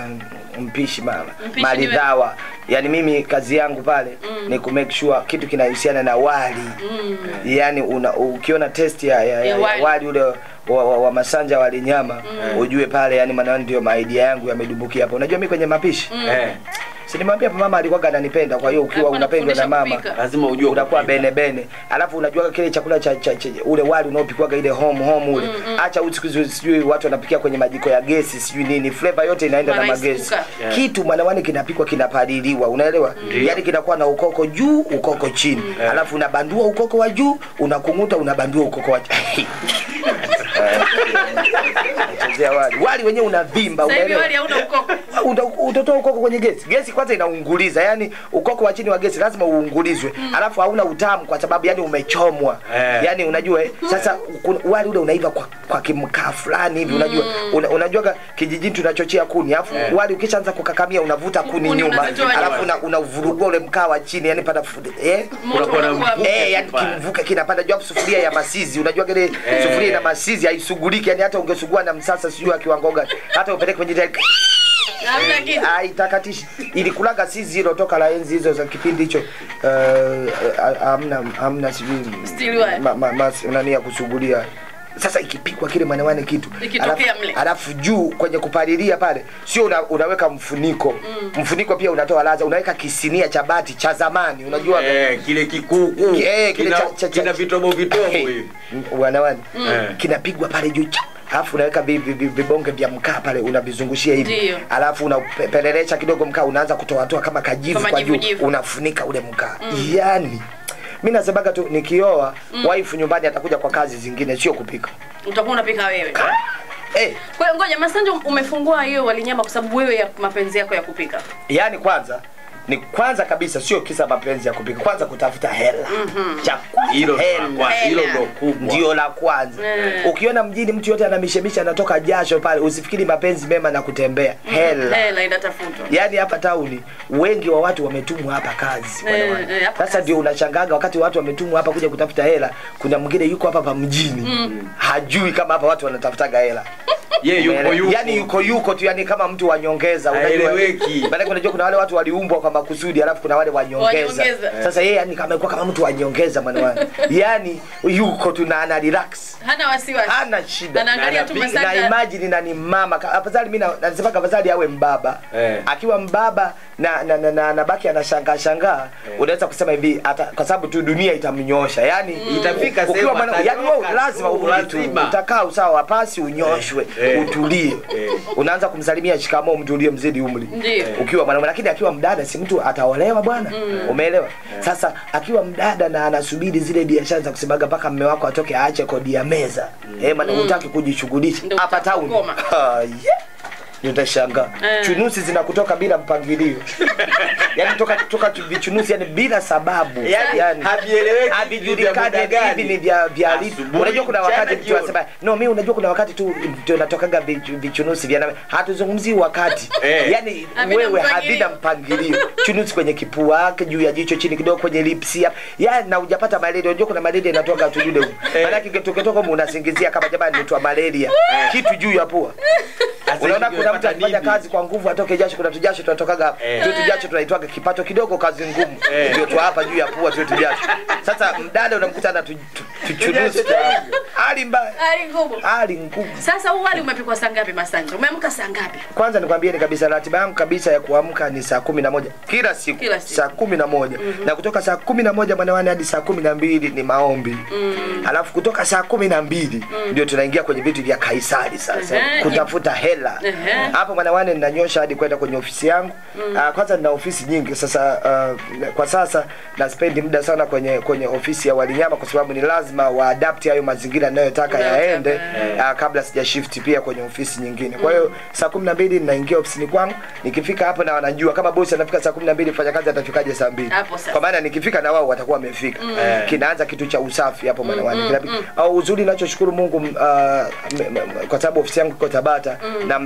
mpishi mama Mpishi maridhawa yani mimi kazi yangu pale ni ku make sure kitu kinahusiana na wali yani una, ukiona test ya, ya, ya, Ya ya wali. wali ule wa, wa, wa masanja wali nyama ujue pale yani maana ndio maidia yangu yamedumbukia hapo unajua mimi kwenye mapishi Eh, si nimwambia hapa mama alikuwa ananipenda kwa hiyo ukiwa Alikuwa unapendwa na anakufundisha mama kupika. lazima ujue unakuwa kupika. bene bene alafu unajua kile chakula cha, cha, cha ule wali unaopikwaga ile home home ule acha mm, siku hizi sijui watu wanapikia kwenye majiko ya gesi sijui nini flavor yote inaenda na Marice magesi cooker. Yeah. kitu mwanawani kinapikwa kinapaliliwa unaelewa yani kinakuwa na ukoko juu ukoko chini alafu unabandua ukoko wa juu unakunguta unabandua ukoko wa chini Nachezea wali wali wenyewe unavimba Sasa hivi unaelewa wali hauna ukoko. Uta- utatoa ukoko kwenye gesi gesi kwanza inaunguliza yani ukoko wa chini wa gesi lazima uungulizwe alafu hauna utamu kwa sababu yani umechomwa Eh. yani unajua eh, sasa kuna- wali ule unaiva kwa, kwa kimkaa fulani hivi unajua una, unajuaga kijijini tunachochea kuni alafu wali ukishaanza kukakamia unavuta kuni Kuni nyuma unazitoa alafu nyuma. una, unavurugua ule mkaa wa chini yani pana eh Moto Unakuwa na unakuwa- mvuke. Eh, yani Pale. kimvuke kinapanda juu hapo sufuria ya masizi unajua kile Eh. sufuria ina masizi haisuguliki yani hata ungesugua na msasa sijui akiwango gani hata upeleke kwenye jitari Hamna kitu. aitakatishi ilikulaga sizi hilo toka la enzi hizo za kipindi hicho eh, hamna hamna sijui Steel wire. ma- ma- mas- nani ya kusugulia sasa ikipikwa kile mwanawane kitu Ikitokea alafu- mle. alafu juu kwenye kupalilia pale sio una, unaweka mfuniko mfuniko pia unatoa laza unaweka kisinia cha bati cha zamani unajua Eh, kile kikuku Eh, kile kina, cha- cha- cha- kina vitobo vitobo Hey, hivi m- wanawani Mm. kinapigwa pale juu cha- alafu unaweka vi- vi- vi- vibonge vya mkaa pale unavizungushia hivi Ndio. alafu unapelelesha kidogo mkaa unaanza kutoatoa kama kajivu Kama kwa jivu juu jivu. unafunika ule mkaa yani mi nasemaga tu nikioa waifu nyumbani atakuja kwa kazi zingine sio kupika Utakuwa unapika wewe. hey, Kwa hiyo ngoja Masanja umefungua hiyo walinyama kwa sababu wewe ya mapenzi yako ya kupika. yani kwanza ni kwanza kabisa sio kisa mapenzi ya kupika kwanza kutafuta hela chakula hilo ndo la hela kwa- hilo Hela. ndo kubwa ndio la kwanza Mm. ukiona mjini mtu yote anamishemisha anatoka jasho pale usifikiri mapenzi mema na kutembea hela Hela inatafutwa. yaani hapa tauni wengi wa watu wametumwa hapa kazi Eh, bwana. eh, hapa sasa kazi. ndio unashangaga wakati watu wametumwa hapa kuja kutafuta hela kuna mwingine yuko hapa pa mjini hajui kama hapa watu wanatafutaga hela ye yuko Umeelewa? yuko yani yuko yuko tu yani kama mtu wa nyongeza unajua Haeleweki. maana unajua kuna wale watu waliumbwa kwa makusudi alafu kuna wale wa nyongeza Wanyongeza. sasa yeye yani kama amekuwa kama mtu wa nyongeza mwana wangu yani yuko tu na ana relax Hana wasiwasi. hana shida Anaangalia tu Na na Masanja. imagine na ni mama Ka- afadhali mimi na- nasema afadhali awe mbaba Eh. akiwa mbaba na na na, na, na baki anashangaa shangaa unaweza kusema hivi ata, kwa sababu tu dunia itamnyosha yani Itafika ukiwa sehemu mwana- atanyoka yani wewe lazima tu, urudi tu lazima. utakaa usawa wa pasi unyoshwe Eh. utulie Eh. unaanza kumsalimia shikamoo mtu uliyemzidi umri Ndio. ukiwa mwanaume lakini akiwa mdada si mtu ataolewa bwana umeelewa sasa akiwa mdada na anasubiri zile biashara za kusemaga mpaka mme wako atoke aache kodi ya meza eh maana hutaki kujishughulisha Ndio hapa town utakoma. Ah, yeah. utashangaa Eh. chunusi zinakutoka bila mpangilio yani toka toka tu- vichunusi yani bila sababu Yani, yani havieleweki vya havijulikani muda gani. hivi ni vya vya lipi Asubuhi, unajua kuna mchana, wakati mtu jioni. anasema no mimi unajua kuna wakati tu ndio natokaga vichu- vichunusi vya nami hatuzungumzii wakati Eh. yani Havina wewe mpangilio. havina mpangilio chunusi kwenye kipua yake juu ya jicho chini kidogo kwenye lipsi hapa yani na hujapata malaria unajua kuna malaria inatoka tu yule Eh. maana kikitoketoka unasingizia kama jamani nitwa malaria kitu juu ya pua Sasa unaona hivi kuna mtu umepata akifanya nini? kazi kwa nguvu atoke jasho kuna tujasho tunatokaga hapa Eh. tu tujasho tunaitwaga kipato kidogo kazi ngumu Eh. ndio tu hapa juu ya pua tu tujasho sasa mdada unamkuta na tu- tu- tuchunuzi Tujasho cha- hali mbaya Hali ngumu. hali ngumu Sasa huu wali umepikwa saa ngapi Masanja? Umeamka saa ngapi? kwanza nikwambie ni kabisa ratiba yangu kabisa ya kuamka ni saa kumi na moja kila siku, Kila siku. saa kumi na moja na kutoka saa kumi na moja mwanawane hadi saa kumi na mbili ni maombi alafu kutoka saa kumi na mbili ndio tunaingia kwenye vitu vya kaisari sasa Ehe. kutafuta hela Ehe. hapo mwanawane ninanyosha hadi kwenda kwenye ofisi yangu Ah, kwanza nina ofisi nyingi sasa ah, kwa sasa naspendi muda sana kwenye kwenye ofisi ya walinyama kwa sababu ni lazima waadapti hayo mazingira ninayotaka Unayotaka, yaende eh. uh, kabla sija shift pia kwenye ofisi nyingine kwa hiyo saa kumi na mbili ninaingia ofisini kwangu nikifika hapo na wanajua kama bosi anafika saa kumi na mbili mfanya kazi atafikaje saa mbili Hapo sasa. kwa maana nikifika na wao watakuwa wamefika Eh. kinaanza kitu cha usafi hapo mwanawani Kinapi- au uzuri nachoshukuru mungu uh, m- m- kwa sababu ofisi yangu iko tabata na mtaani wana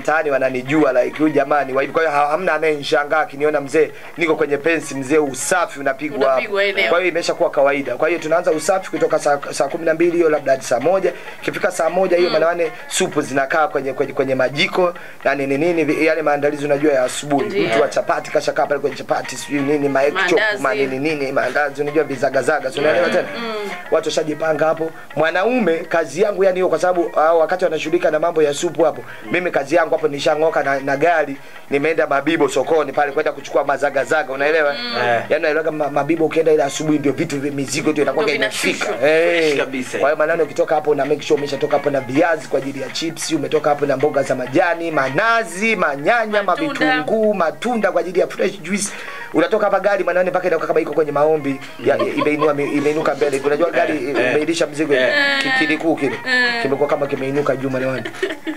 wananijua like huyu jamani wa hivi kwa hiyo ha- hamna anayenishangaa akiniona mzee niko kwenye pensi mzee usafi unapigwa hapo. Unapigwa eneo. kwa hiyo imeshakuwa kawaida kwa hiyo tunaanza usafi kutoka saa, saa kumi na mbili hiyo labda hadi saa moja ikifika saa moja hiyo manawane supu zinakaa kwenye, kwenye, kwenye majiko na nini nini vi- yale maandalizi unajua ya asubuhi Ndiyo. mtu wa chapati kashakaa pale kwenye chapati sijui nini maekchop Maandazi. manini nini maandazi unajua vizagazaga si unaelewa tena watu washajipanga hapo mwanaume kazi yangu yani hiyo kwa sababu uh, wakati wanashughulika na mambo ya supu hapo mimi kazi yangu hapo nishang'oka na, na gari nimeenda mabibo sokoni pale kwenda kuchukua mazagazaga unaelewa yani unaelewa kama mabibo ukienda ile asubuhi ndio vitu vi- mizigo ndio inakuwa Ndio imefika vinashushwa. Eh. kabisa. kwa hiyo maneno ukitoka hapo na make sure umeshatoka hapo na viazi kwa ajili ya chips umetoka hapo na mboga za majani manazi manyanya Matunda. mavitunguu matunda kwa ajili ya fresh juice unatoka hapa gari manane mpaka inakuwa kama iko kwenye maombi ya, imeinua imeinuka mbele unajua gari imeilisha mzigo ki- kilikuu kile kimekuwa kama kimeinuka juu manewani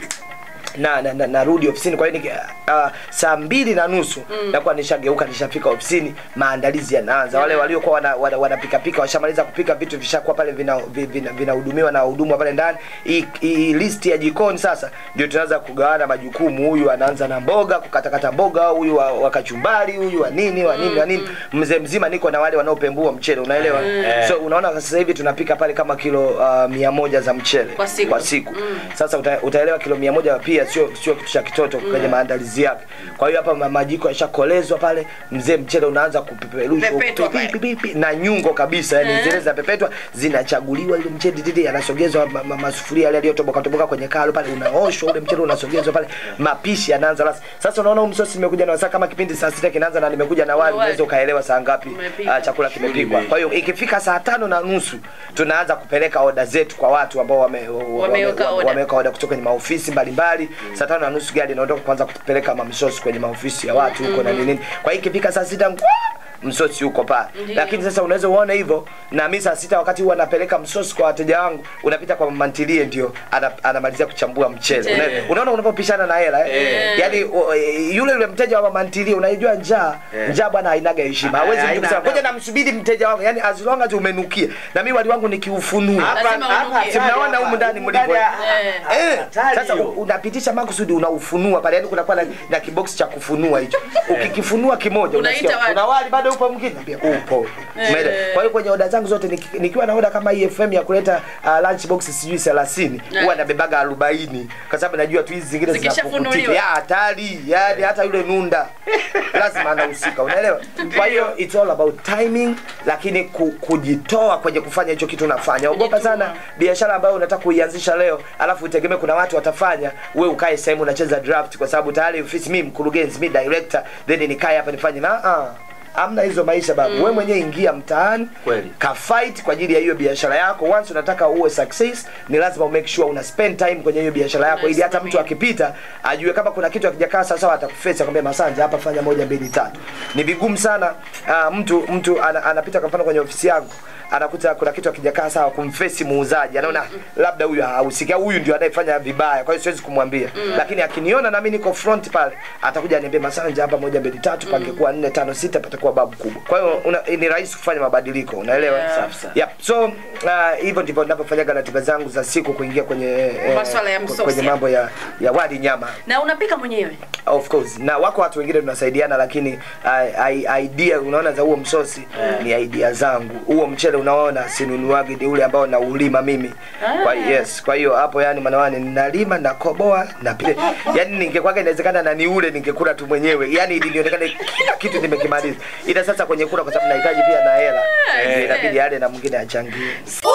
na, na, na narudi ofisini kwa hiyo niki- uh, saa mbili na nusu mm. nakuwa nishageuka nishafika ofisini maandalizi yanaanza wale waliokuwa wanapika wana, wana pika washamaliza kupika vitu vishakuwa pale vinahudumiwa vina, vina vinahudumiwa na wahudumu wa pale ndani hii hii listi ya jikoni sasa ndio tunaanza kugawana majukumu huyu anaanza na mboga kukatakata mboga huyu wa, wa kachumbari huyu wa nini wa nini wa nini mzee mzima niko na wale wanaopembua mchele unaelewa so unaona sasa hivi tunapika pale kama kilo uh, mia moja za mchele Kwa siku. kwa siku. Sasa uta, utaelewa kilo mia moja pia sio sio kitu cha kitoto kwenye maandalizi yake. Kwa hiyo hapa ma- majiko yashakolezwa pale, mzee mchele unaanza kupeperushwa Pepetwa pi- pale. pi- pi- pi- na nyungo kabisa, yani zile zinapepetwa zinachaguliwa, ile mchele didi yanasogezwa ma, ma, masufuria yale yaliyotoboka toboka kwenye kalo pale, unaoshwa ule mchele unasogezwa pale, mapishi yanaanza sasa. Sasa unaona huu msosi nimekuja na saa kama kipindi saa sita kinaanza na nimekuja na wali, wali. unaweza ukaelewa saa ngapi Umepikwa. ah, chakula kimepikwa. Kwa hiyo ikifika saa tano na nusu tunaanza kupeleka oda zetu kwa watu ambao wame, wame, Wameweka wame, oda. wameweka oda kutoka kwenye maofisi mbalimbali. Saa tano na nusu gari inaondoka kwanza kupeleka mamsosi kwenye maofisi ya watu huko na nini. Kwa hiyo ikifika saa sita ngwa, msosi huko pale. Lakini sasa unaweza uone hivyo na mimi saa sita wakati huwa napeleka msosi kwa wateja wangu, unapita kwa mama ntilie ndio ana, anamalizia kuchambua mchele. Mchele. Una- Unaona unapopishana na hela eh? Yaani o- eh, yule yule mteja wa mama ntilie unajua njaa, njaa bwana hainaga heshima. Hawezi mtu haina kusema adabu. ngoja namsubiri mteja wangu. Yaani as long as umenukia. Na mimi wali wangu nikiufunua. Lazima unukie. Si mnaona humu ndani mlipo. Eh. Eh, Hatari sasa hiyo. u- unapitisha makusudi unaufunua pale, yani kunakuwa na, na kiboksi cha kufunua hicho. Ukikifunua kimoja Unaita unasikia wali. kuna wali bado upo mwingine, naambia upo. Umeelewa? Kwa hiyo kwenye oda zangu zote niki- nikiwa na oda kama hii FM ya kuleta uh, lunch box sijui 30 huwa nabebaga 40 kwa sababu najua tu hizi zingine Zikishafunuliwa. zinapukutika. Ya hatari, yani hata yule nunda lazima anahusika, unaelewa? Kwa hiyo it's all about timing, lakini ku, kujitoa kwenye kufanya hicho kitu unafanya. Ogopa sana biashara ambayo unataka kuianzisha leo, alafu utegemee kuna watu watafanya, we ukae sehemu unacheza draft, kwa sababu tayari ofisi mimi mkurugenzi, mimi director, then nikae hapa nifanye na ah amna hizo maisha babu. Wewe mwenyewe ingia mtaani Kweli. ka fight kwa ajili ya hiyo biashara yako. Once unataka uwe success, ni lazima u make sure una spend time kwenye hiyo biashara yako, ili hata mtu akipita ajue kama kuna kitu hakijakaa sawa sawa, atakufesa akwambia, Masanja, hapa fanya moja mbili tatu. Ni vigumu sana uh, mtu mtu ana, anapita kwa mfano kwenye ofisi yangu anakuta kuna kitu hakijakaa sawa, kumfesi muuzaji, anaona labda huyu hahusiki au huyu ndio anayefanya vibaya, kwa hiyo siwezi kumwambia lakini akiniona na mimi niko front pale, atakuja aniambia, Masanja, hapa moja mbili tatu, pangekuwa nne tano sita, patakuwa babu kubwa. Kwa hiyo una- ni rahisi kufanya mabadiliko, unaelewa? Safi sana. Yep. So uh, hivyo ndivyo ninavyofanyaga ratiba zangu za siku kuingia kwenye eh, Maswala ya ku- msosi. kwenye mambo ya ya wali nyama na unapika mwenyewe of course na wako watu wengine tunasaidiana lakini uh, i- idea unaona za huo msosi ni idea zangu huo mchele unaona sinunuagi ni ule ambao naulima mimi kwa yes kwa hiyo hapo yani manawane ninalima nakoboa na pia yani ningekwaga inawezekana na ni ule ningekula tu mwenyewe yani ili nionekane kila kitu nimekimaliza ila sasa kwenye kula kwa sababu nahitaji pia na hela eh, inabidi ale na mwingine achangie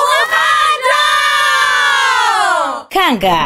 Kanga.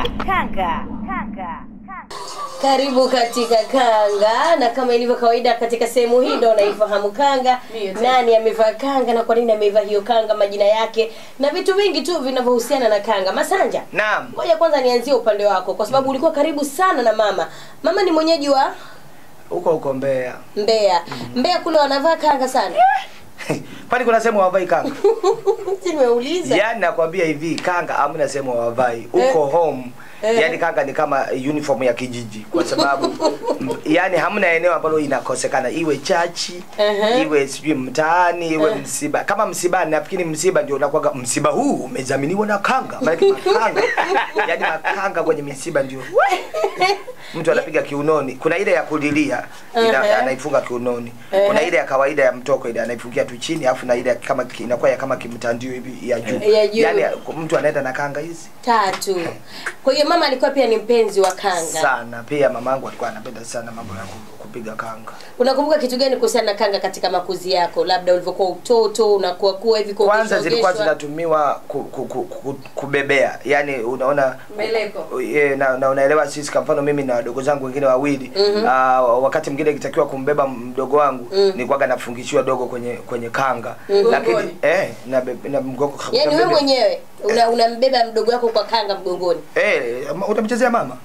Karibu katika kanga, na kama ilivyo kawaida katika sehemu hii ndo unaifahamu kanga, Ndiyo, tena. nani amevaa kanga na kwa nini amevaa hiyo kanga, majina yake na vitu vingi tu vinavyohusiana na kanga. Masanja, naam ngoja kwanza nianzie upande wako, kwa sababu ulikuwa karibu sana na mama. Mama ni mwenyeji wa huko huko Mbeya Mbeya. Mbeya kule wanavaa kanga sana. kwani kuna sehemu hawavai kanga Si nimeuliza. yaani nakwambia hivi kanga amna sehemu hawavai uko home Eh. yani kanga ni kama uniform ya kijiji kwa sababu m- yani hamna eneo ambalo inakosekana iwe chachi Ehe. iwe sijui mtaani iwe msiba kama msibani nafikiri msiba ndio unakuwaga msiba huu umedhaminiwa na kanga maana makanga yani makanga kwenye misiba ndio mtu anapiga kiunoni kuna ile ya kulilia ina, Ehe. anaifunga kiunoni Ehe. kuna ile ya kawaida ya mtoko ile anaifungia tu chini alafu na ile kama ki- inakuwa ya kama kimtandio hivi ya juu Ya juu. yani mtu anaenda na kanga hizi tatu kwa hiyo mama alikuwa pia ni mpenzi wa kanga sana pia mamangu alikuwa anapenda sana mambo ya ku- kupiga kanga unakumbuka kitu gani kuhusiana na kanga katika makuzi yako labda ulivyokuwa utoto unakuwa kuwa hivi kwanza kuogeshwa, zilikuwa ogeshwa? zinatumiwa ku, ku, ku, ku, kubebea yani unaona Mbeleko. e, na, na unaelewa sisi kwa mfano mimi na wadogo zangu wengine wawili Mhm. uh, wakati mwingine ikitakiwa kumbeba mdogo wangu Mm. nilikuwaga nafungishiwa dogo kwenye kwenye kanga Mhm. lakini Mgongoni. eh, na, be- na mgongo yaani wewe mwenyewe una- unambeba mdogo wako kwa kanga mgongoni Eh, ma- utamchezea mama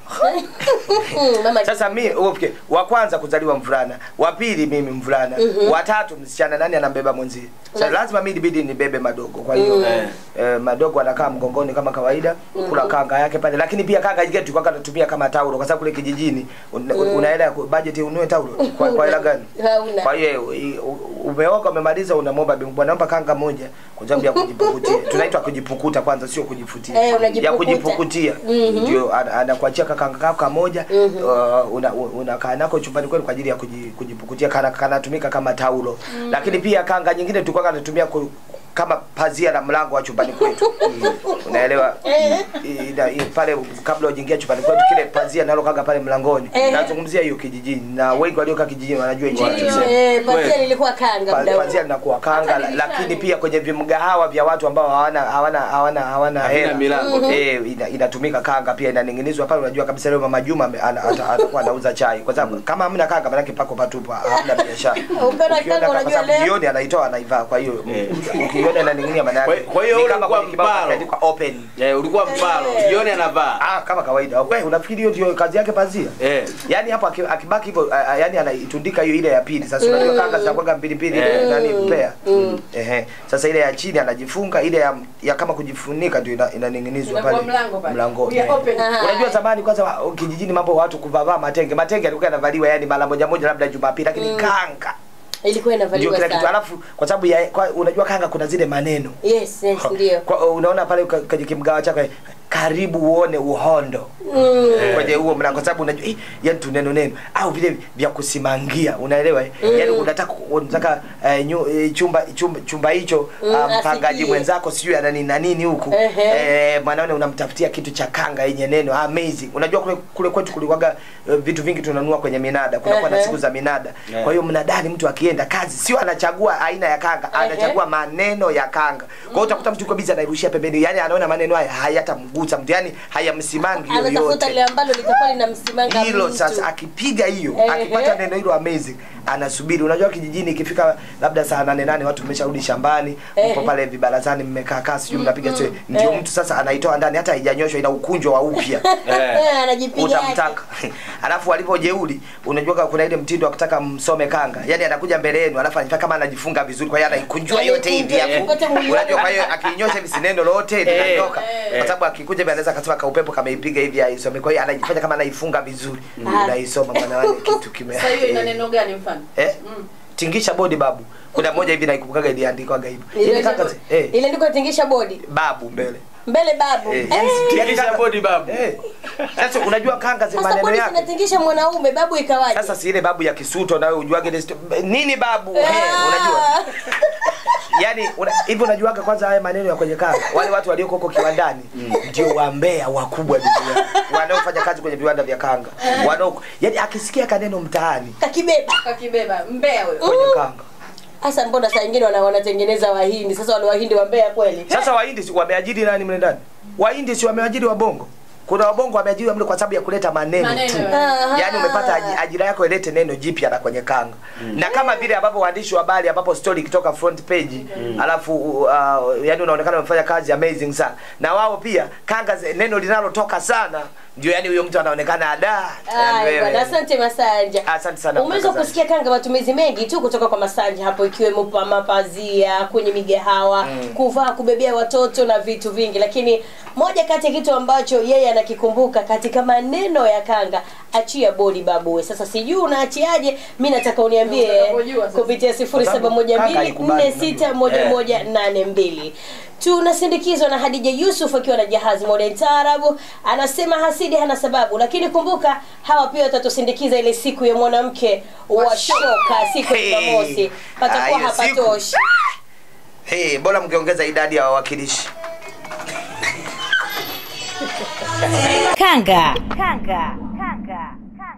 mama sasa mi okay, wa kwanza kuzaliwa mvulana wa pili mimi mvulana Mhm. wa tatu msichana nani anambeba mwenzie sasa Lazima- lazima mi ibidi nibebe madogo kwa hiyo Mhm. eh, madogo anakaa mgongoni kama kawaida kula kanga yake pale lakini pia kanga jingine tulikuwa tunatumia kama taulo kwa sababu kule kijijini un, Mhm. una hela ya ku- budget ununue taulo kwa, kwa hela gani hauna kwa hiyo i- u- umeoga umemaliza unamwomba bibi bwana naomba kanga moja kwa sababu ya kujipukutia tunaitwa kujipukuta kwanza sio kujifutia Eh, unajipukuta. ya kujipukutia Mhm. ndio ana- anakuachia kakanga kako kamoja Mhm. uh, una- unakaa nako chumbani kwenu kwa ajili ya kuji- kujipukutia kana kanatumika kama taulo Mhm. lakini pia kanga nyingine tulikuwa tunatumia ku, kama pazia la mlango wa chumbani kwetu unaelewa I- ina- i- pale kabla ujaingia chumbani kwetu kile pazia nalo kanga pale mlangoni Eh. nazungumzia hiyo kijijini na wengi waliokaa kijijini wanajua hicho nachosema. Eh, pazia lilikuwa kanga Pa- muda huo. pazia linakuwa kanga la- lakini pia kwenye vimgahawa vya watu ambao hawana hawana hawana hawana Havina hela milango. Mhm. eh, ina, inatumika kanga pia inaning'inizwa pale unajua kabisa leo mama Juma ame- ana- ata- atakuwa anauza chai kwa sababu kama hamna kanga maana pako patupa hamna biashara Ukiona Ukiona kanga kwa unajua sababu leo jioni anaitoa anaivaa kwa hiyo ukiona inaning'inia maana yake Kwa- kwa hiyo ni ule kama ulikuwa kwenye kibao mpalo. kimeandikwa open Eh, ulikuwa mpalo jioni anavaa ah kama kawaida wewe unafikiri hiyo ndio kazi yake pazia eh yani hapo aki- akibaki hivyo a- a- yani anaitundika hiyo ile ya pili sasa unajua Mm. kanga zinakuwa mbili mbili Eh. nani mpea Mm. ehe sasa ile ya chini anajifunga ile ya, ya kama kujifunika ndio ina- inaning'inizwa Inakuwa pale mlango pale. mlangoni Ya open. Aha. unajua zamani kwanza wa- kijijini mambo watu kuvaa matenge matenge alikuwa yanavaliwa yani mara moja moja labda jumapili lakini Mm. kanga ilikuwa ndio inavaliwa kila kitu sana alafu kwa sababu ya kwa, unajua kanga kuna zile maneno yes yes ndio kwa, unaona pale ka- kwenye kimgawa chako karibu uone uhondo Mm. kwenye huo mlango kwa sababu unajua eh, yani tu neno neno au vile vya kusimangia unaelewa eh? Mm. yani unataka unataka eh, nyu, eh, chumba chumba chumba hicho Mm, ah, mpangaji asikie. mwenzako sijui ana nini na nini huku Ehe. eh, mwanaone unamtafutia kitu cha kanga yenye neno amazing unajua kule kule kwetu kulikuwaga eh, vitu vingi tunanunua kwenye minada kunakuwa na Ehe. siku za minada Yeah. kwa hiyo mnadani mtu akienda kazi sio anachagua aina ya kanga anachagua maneno ya kanga kwa hiyo utakuta mtu yuko busy anairushia pembeni yani anaona maneno haya hayatamgusa mtu yani hayamsimangi anatafuta yoyote lile ambalo litakuwa linamsimanga hilo mtu. sasa akipiga hiyo Ehe. akipata neno hilo amazing anasubiri unajua kijijini ikifika labda saa nane nane watu mmesharudi shambani Ehe. mpo pale vibarazani mmekaa kaa sijui mnapiga story ndio Eh. mtu sasa anaitoa ndani hata haijanyoshwa ina ukunjwa wa upya Eh, anajipiga yake. utamtaka alafu alivyojeuli unajua kama kuna ile mtindo wa kutaka msome kanga yani anakuja mbele yenu alafu anafanya kama anajifunga vizuri kwa hiyo anaikunjua yote hivi Anaikunjua hapo yote mwili unajua wake. kwa hiyo akinyosha hivi si neno lolote linatoka kwa sababu akikuja hivi anaweza akasema ka upepo kameipiga hivi aisome kwa hiyo anajifanya kama anaifunga vizuri Ah. unaisoma maana wale kitu kime Sasa hiyo ina neno gani mfano? eh tingisha bodi babu kuna moja hivi naikumbukaga iliandikwaga hivyo Ile- Yaani kanga zi- eh ile ndiko tingisha bodi babu mbele mbele babu eh Eh, yani yani Tingisha kanga- bodi babu. eh sasa unajua kanga zi sasa maneno bodi yake zinatingisha mwanaume babu ikawaje sasa si ile babu ya kisuto nawe ujuage ile sto- nini babu eh, Ah. unajua yani una- hivi unajuaga kwanza haya maneno ya kwenye kanga wale watu walioko huko kiwandani ndio wambea wakubwa duniani wanaofanya kazi kwenye viwanda vya kanga wanao yani akisikia kaneno mtaani kakibeba Kakibeba mbea wewe. kwenye kanga hasa mbona saa ingine wana, wanatengeneza wahindi sasa wale wahindi wambea kweli sasa wahindi si wameajiri nani mle ndani wahindi si wameajiri wabongo kuna wabongo wameajiriwa mle kwa sababu ya kuleta maneno, Maneno, tu eh. yaani umepata aji- ajira yako ilete neno jipya na kwenye kanga na kama vile ambapo waandishi wa habari ambapo story ikitoka front page alafu uh, yani unaonekana umefanya kazi amazing sana na wao pia kanga ze- neno linalotoka sana ndio yani huyo mtu anaonekana ada Aya, wewe. bwana, asante Masanja. asante sana Umeweza mtangazaji. kusikia kanga matumizi mengi tu kutoka kwa Masanja hapo, ikiwemo pa mapazia kwenye migahawa Mm. kuvaa, kubebea watoto na vitu vingi, lakini moja kati ya kitu ambacho yeye anakikumbuka katika maneno ya kanga, achia bodi babuwe. Sasa sijui unaachiaje, mi nataka uniambie kupitia sifuri saba moja mbili nne sita moja moja nane mbili tunasindikizwa na Hadija Yusuf akiwa na jahazi modern taarabu, anasema hasidi hana sababu, lakini kumbuka hawa pia watatusindikiza ile siku ya mwanamke wa shoka siku ya Hey. Jumamosi, patakuwa Ah, hiyo siku. hapatoshi. hey, bora mngeongeza idadi ya wawakilishi Kanga. Kanga. Kanga.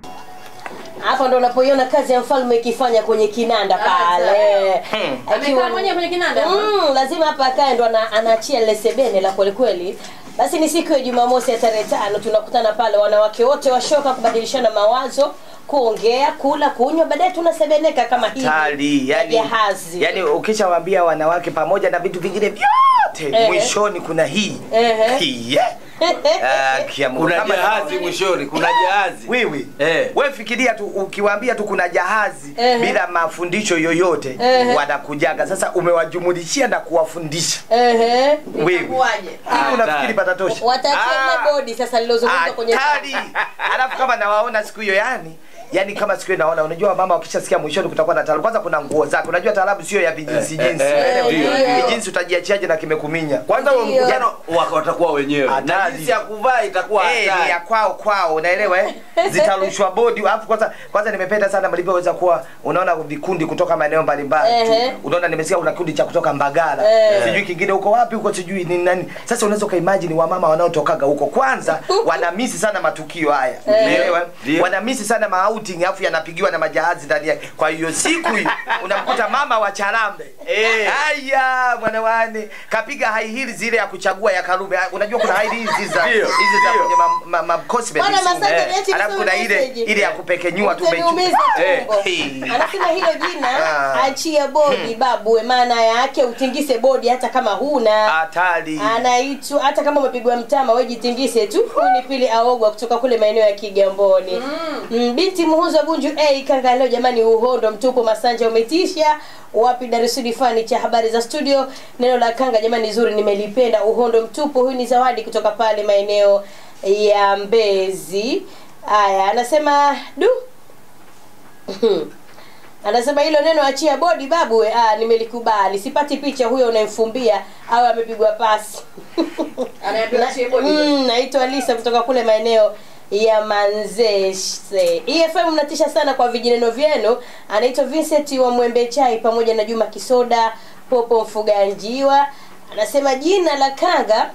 Hapo ndo unapoiona kazi ya mfalme ikifanya kwenye kinanda pale. Amekaa mwenyewe kwenye kinanda? Mm, lazima hapa akae ndo ana- anaachia lile sebene la kweli kweli. Basi ni siku ya Jumamosi ya tarehe tano tunakutana pale wanawake wote washoka kubadilishana mawazo, kuongea, kula, kunywa, baadaye tunasebeneka kama hivi. tali ya yani, jahazi. yani ukishawaambia wanawake pamoja na vitu vingine vyote Ehe. mwishoni kuna hii Ehe. hii eh. Ah, kia Mungu. Kuna Kama- jahazi mwishoni, kuna jahazi. Wiwi. Eh. We fikiria tu ukiwaambia tu kuna jahazi Ehe. bila mafundisho yoyote Ehe. wanakujaga. Sasa umewajumulishia na kuwafundisha. Ehe. Wiwi. Hivi unafikiri patatosha? Wataachia bodi sasa lilozungumzwa kwenye Hatari. Alafu kama nawaona siku hiyo yani yani kama siku hiyo naona unajua mama wakishasikia mwishoni kutakuwa na taarabu kwanza kuna nguo zake unajua taarabu sio ya vijinsi jinsi eh, eh, ndio, ndio. vijinsi utajiachiaje na kimekuminya Kwanza huo Ndio. mkutano wako watakuwa wenyewe. Na Hatari. jinsi ya kuvaa itakuwa Eh, ni hatari. ya kwao kwao unaelewa eh? zitarushwa bodi alafu kwanza kwanza nimependa sana mlivyoweza kuwa unaona vikundi kutoka maeneo mbalimbali Ehe. tu. unaona nimesikia kuna kikundi cha kutoka mbagala Eh. sijui kingine huko wapi huko sijui ni nani sasa unaweza ukaimagine wamama wanaotokaga huko kwanza wanamisi sana matukio haya unaelewa eh? Ndio. wanamisi sana maouting alafu yanapigiwa na majahazi ndani yake kwa hiyo siku hiyo unamkuta mama wa charambe Eh. haya mwanawane kapiga high heels zile ya kuchagua ya karume Ah, unajua kuna high heels hizi za Ndio, hizi za ndio. kwenye ma, ma, ma cosmetics. Bwana Masanja, Eh. niache alafu nisome kuna ile message. ile ya kupekenyua tu Utaniumiza Eh. tumbo. Hey. Anasema hilo jina Ah. achia bodi babu, maana yake utingise bodi hata kama huna. hatari Anaitwa hata kama umepigwa mtama wewe jitingise tu. Huyu ni Pili Aogwa kutoka kule maeneo ya Kigamboni. Mm. Binti Muhuza Bunju A kanga leo jamani, uhondo mtupu Masanja umetisha. Wapi Dar es Salaam fani cha habari za studio. Neno la kanga jamani zuri nimelipenda. Uhondo mtupu huyu ni zawadi kutoka pale maeneo ya Mbezi. Aya, anasema du anasema hilo neno achia bodi babu we, ah, nimelikubali sipati picha huyo unayemfumbia au amepigwa pasi Anaambiwa achie bodi. mm, naitwa lisa kutoka kule maeneo ya manzese efm mnatisha sana kwa vijineno vyenu anaitwa vincent wa mwembe chai pamoja na juma kisoda popo mfuganjiwa anasema jina la kanga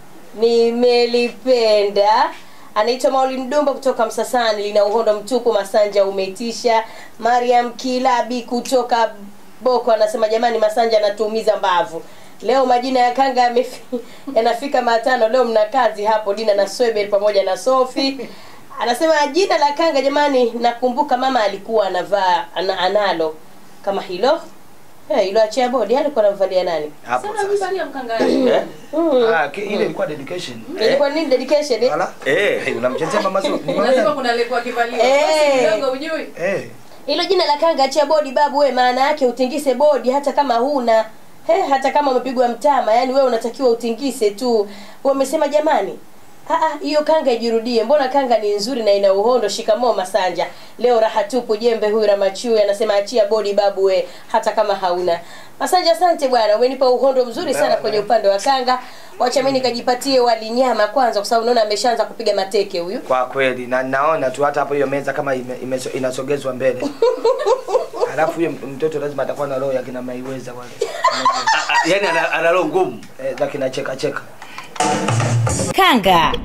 nimelipenda anaitwa mauli mdumba kutoka msasani lina uhondo mtupu masanja umetisha mariam kilabi kutoka boko anasema jamani masanja anatuumiza mbavu leo majina ya kanga yamefi- yanafika matano leo mna kazi hapo dina na swebel pamoja na sofi anasema jina la kanga jamani nakumbuka mama alikuwa anavaa ana, analo kama hilo Eh, hilo achia bodi alikuwa anamvalia nani hapo Sana sasa vivalia mkanga. Eh? Mm. Ah, ki- ile ilikuwa dedication ilikuwa nini dedication eh? Wala? eh unamchezea mama zuri Ni Lazima maana- kuna aliyekuwa akivaliwa. Eh. Basi kidogo ujui. eh hilo jina la kanga achia bodi babu we maana yake utingise bodi hata kama huna He, hata kama umepigwa mtama yani wewe unatakiwa utingise tu wamesema jamani "Ah, ah, hiyo kanga ijirudie mbona kanga ni nzuri na ina uhondo shikamoo masanja leo raha tupu jembe huyu ramachui anasema achia bodi babu we hata kama hauna masanja asante bwana umenipa uhondo mzuri sana kwenye upande wa kanga wacha mimi nikajipatie wali nyama kwanza kwa sababu naona ameshaanza kupiga mateke huyu kwa kweli na naona tu hata hapo hiyo meza kama ime, ime, inasogezwa mbele alafu huyo mtoto lazima atakuwa na roho ya kina maiweza wale Yaani ana ana roho ngumu. eh, za kina cheka cheka Kanga.